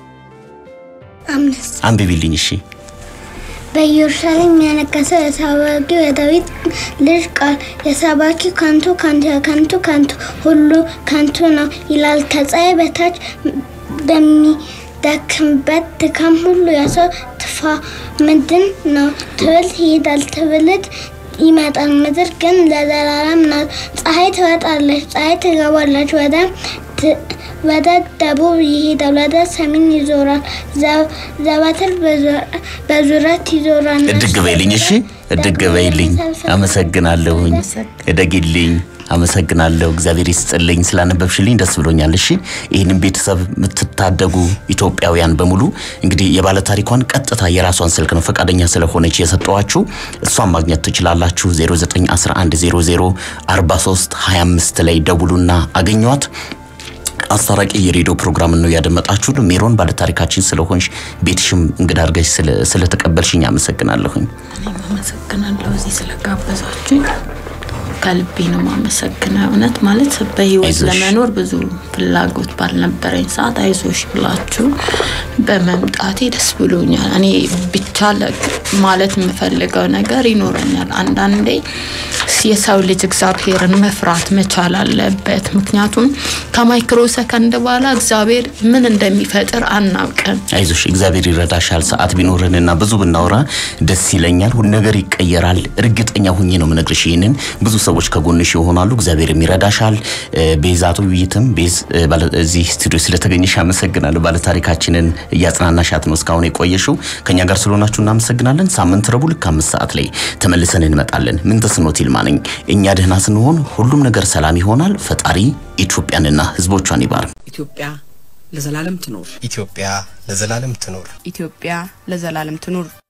አምስት አንብቢልኝ እሺ። በኢየሩሳሌም የነገሰ የታዋቂው የዳዊት ልጅ ቃል የሰባኪ ከንቱ ከንቱ ከንቱ ከንቱ ሁሉ ከንቱ ነው ይላል። ከፀሐይ በታች በሚደክምበት ድካም ሁሉ የሰው ትፋ ምንድን ነው? ትውልድ ይሄዳል፣ ትውልድ ይመጣል፣ ምድር ግን ለዘላለም ናት። ፀሐይ ትወጣለች፣ ፀሐይ ትገባለች፣ ወደ ት- ወደ ደቡብ ይሄዳል፣ ወደ ሰሜን ይዞራል፣ ዘ- ዘወትር በዙ- በዙረት ይዞራል። እድግ በይልኝ እሺ። እድግ በይልኝ። አመሰግናለሁኝ። እደግልኝ። አመሰግናለሁ። እግዚአብሔር ይስጥልኝ። ስላነበብሽልኝ ደስ ብሎኛል። እሺ ይህንን ቤተሰብ የምትታደጉ ኢትዮጵያውያን በሙሉ እንግዲህ የባለ ታሪኳን ቀጥታ የራሷን ስልክ ነው ፈቃደኛ ስለሆነች የሰጠዋችሁ እሷን ማግኘት ትችላላችሁ። 0911004325 ላይ ደውሉና አገኟት። አስታራቂ የሬዲዮ ፕሮግራም ነው ያደመጣችሁ። ሜሮን ባለታሪካችን ስለሆንሽ ቤትሽም እንግዳ አድርገሽ ስለ- ስለተቀበልሽኝ አመሰግናለሁኝ። እኔም አመሰግናለሁ እዚህ ስለጋበዛችሁኝ ከልቤ ነው ማመሰግነው። እውነት ማለት በህይወት አይዞሽ። ለመኖር ብዙ ፍላጎት ባልነበረኝ ሰዓት አይዞሽ ብላችሁ በመምጣቴ ደስ ብሎኛል። እኔ ብቻ ለ- ማለት የምፈልገው ነገር ይኖረኛል። አንዳንዴ የሰው ልጅ እግዚአብሔርን መፍራት መቻል አለበት። ምክንያቱም ከማይክሮ ሰከንድ በኋላ እግዚአብሔር ምን እንደሚፈጥር አናውቅም። አይዞሽ እግዚአብሔር ይረዳሻል። ሰዓት ቢኖረንና ብዙ ብናወራ ደስ ይለኛል። ሁሉ ነገር ይቀየራል። እርግጠኛ ሁኜ ነው የምነግርሽ። ይህንን ብዙ ሰዎች ከጎንሽ ይሆናሉ። እግዚአብሔርም ይረዳሻል። እ፣ ቤዛቱ ውይይትም ቤዝ እ፣ ባለ- እዚህ ስቱዲዮ ስለተገኘሽ አመሰግናለሁ። ባለታሪካችንን እያጽናናሻት ነው እስካሁን የቆየሽው። ከኛ ጋር ስለሆናችሁ እናመሰግናለን። ሳምንት ረቡዕ ልክ አምስት ሰዓት ላይ ተመልሰን እንመጣለን። ምን ተስኖት ይልማ ነኝ። እኛ ደህና ስንሆን ሁሉም ነገር ሰላም ይሆናል። ፈጣሪ ኢትዮጵያንና ሕዝቦቿን ይባርክ። ኢትዮጵያ ለዘላለም ትኖር። ኢትዮጵያ ለዘላለም ትኖር። ኢትዮጵያ ለዘላለም ትኑር።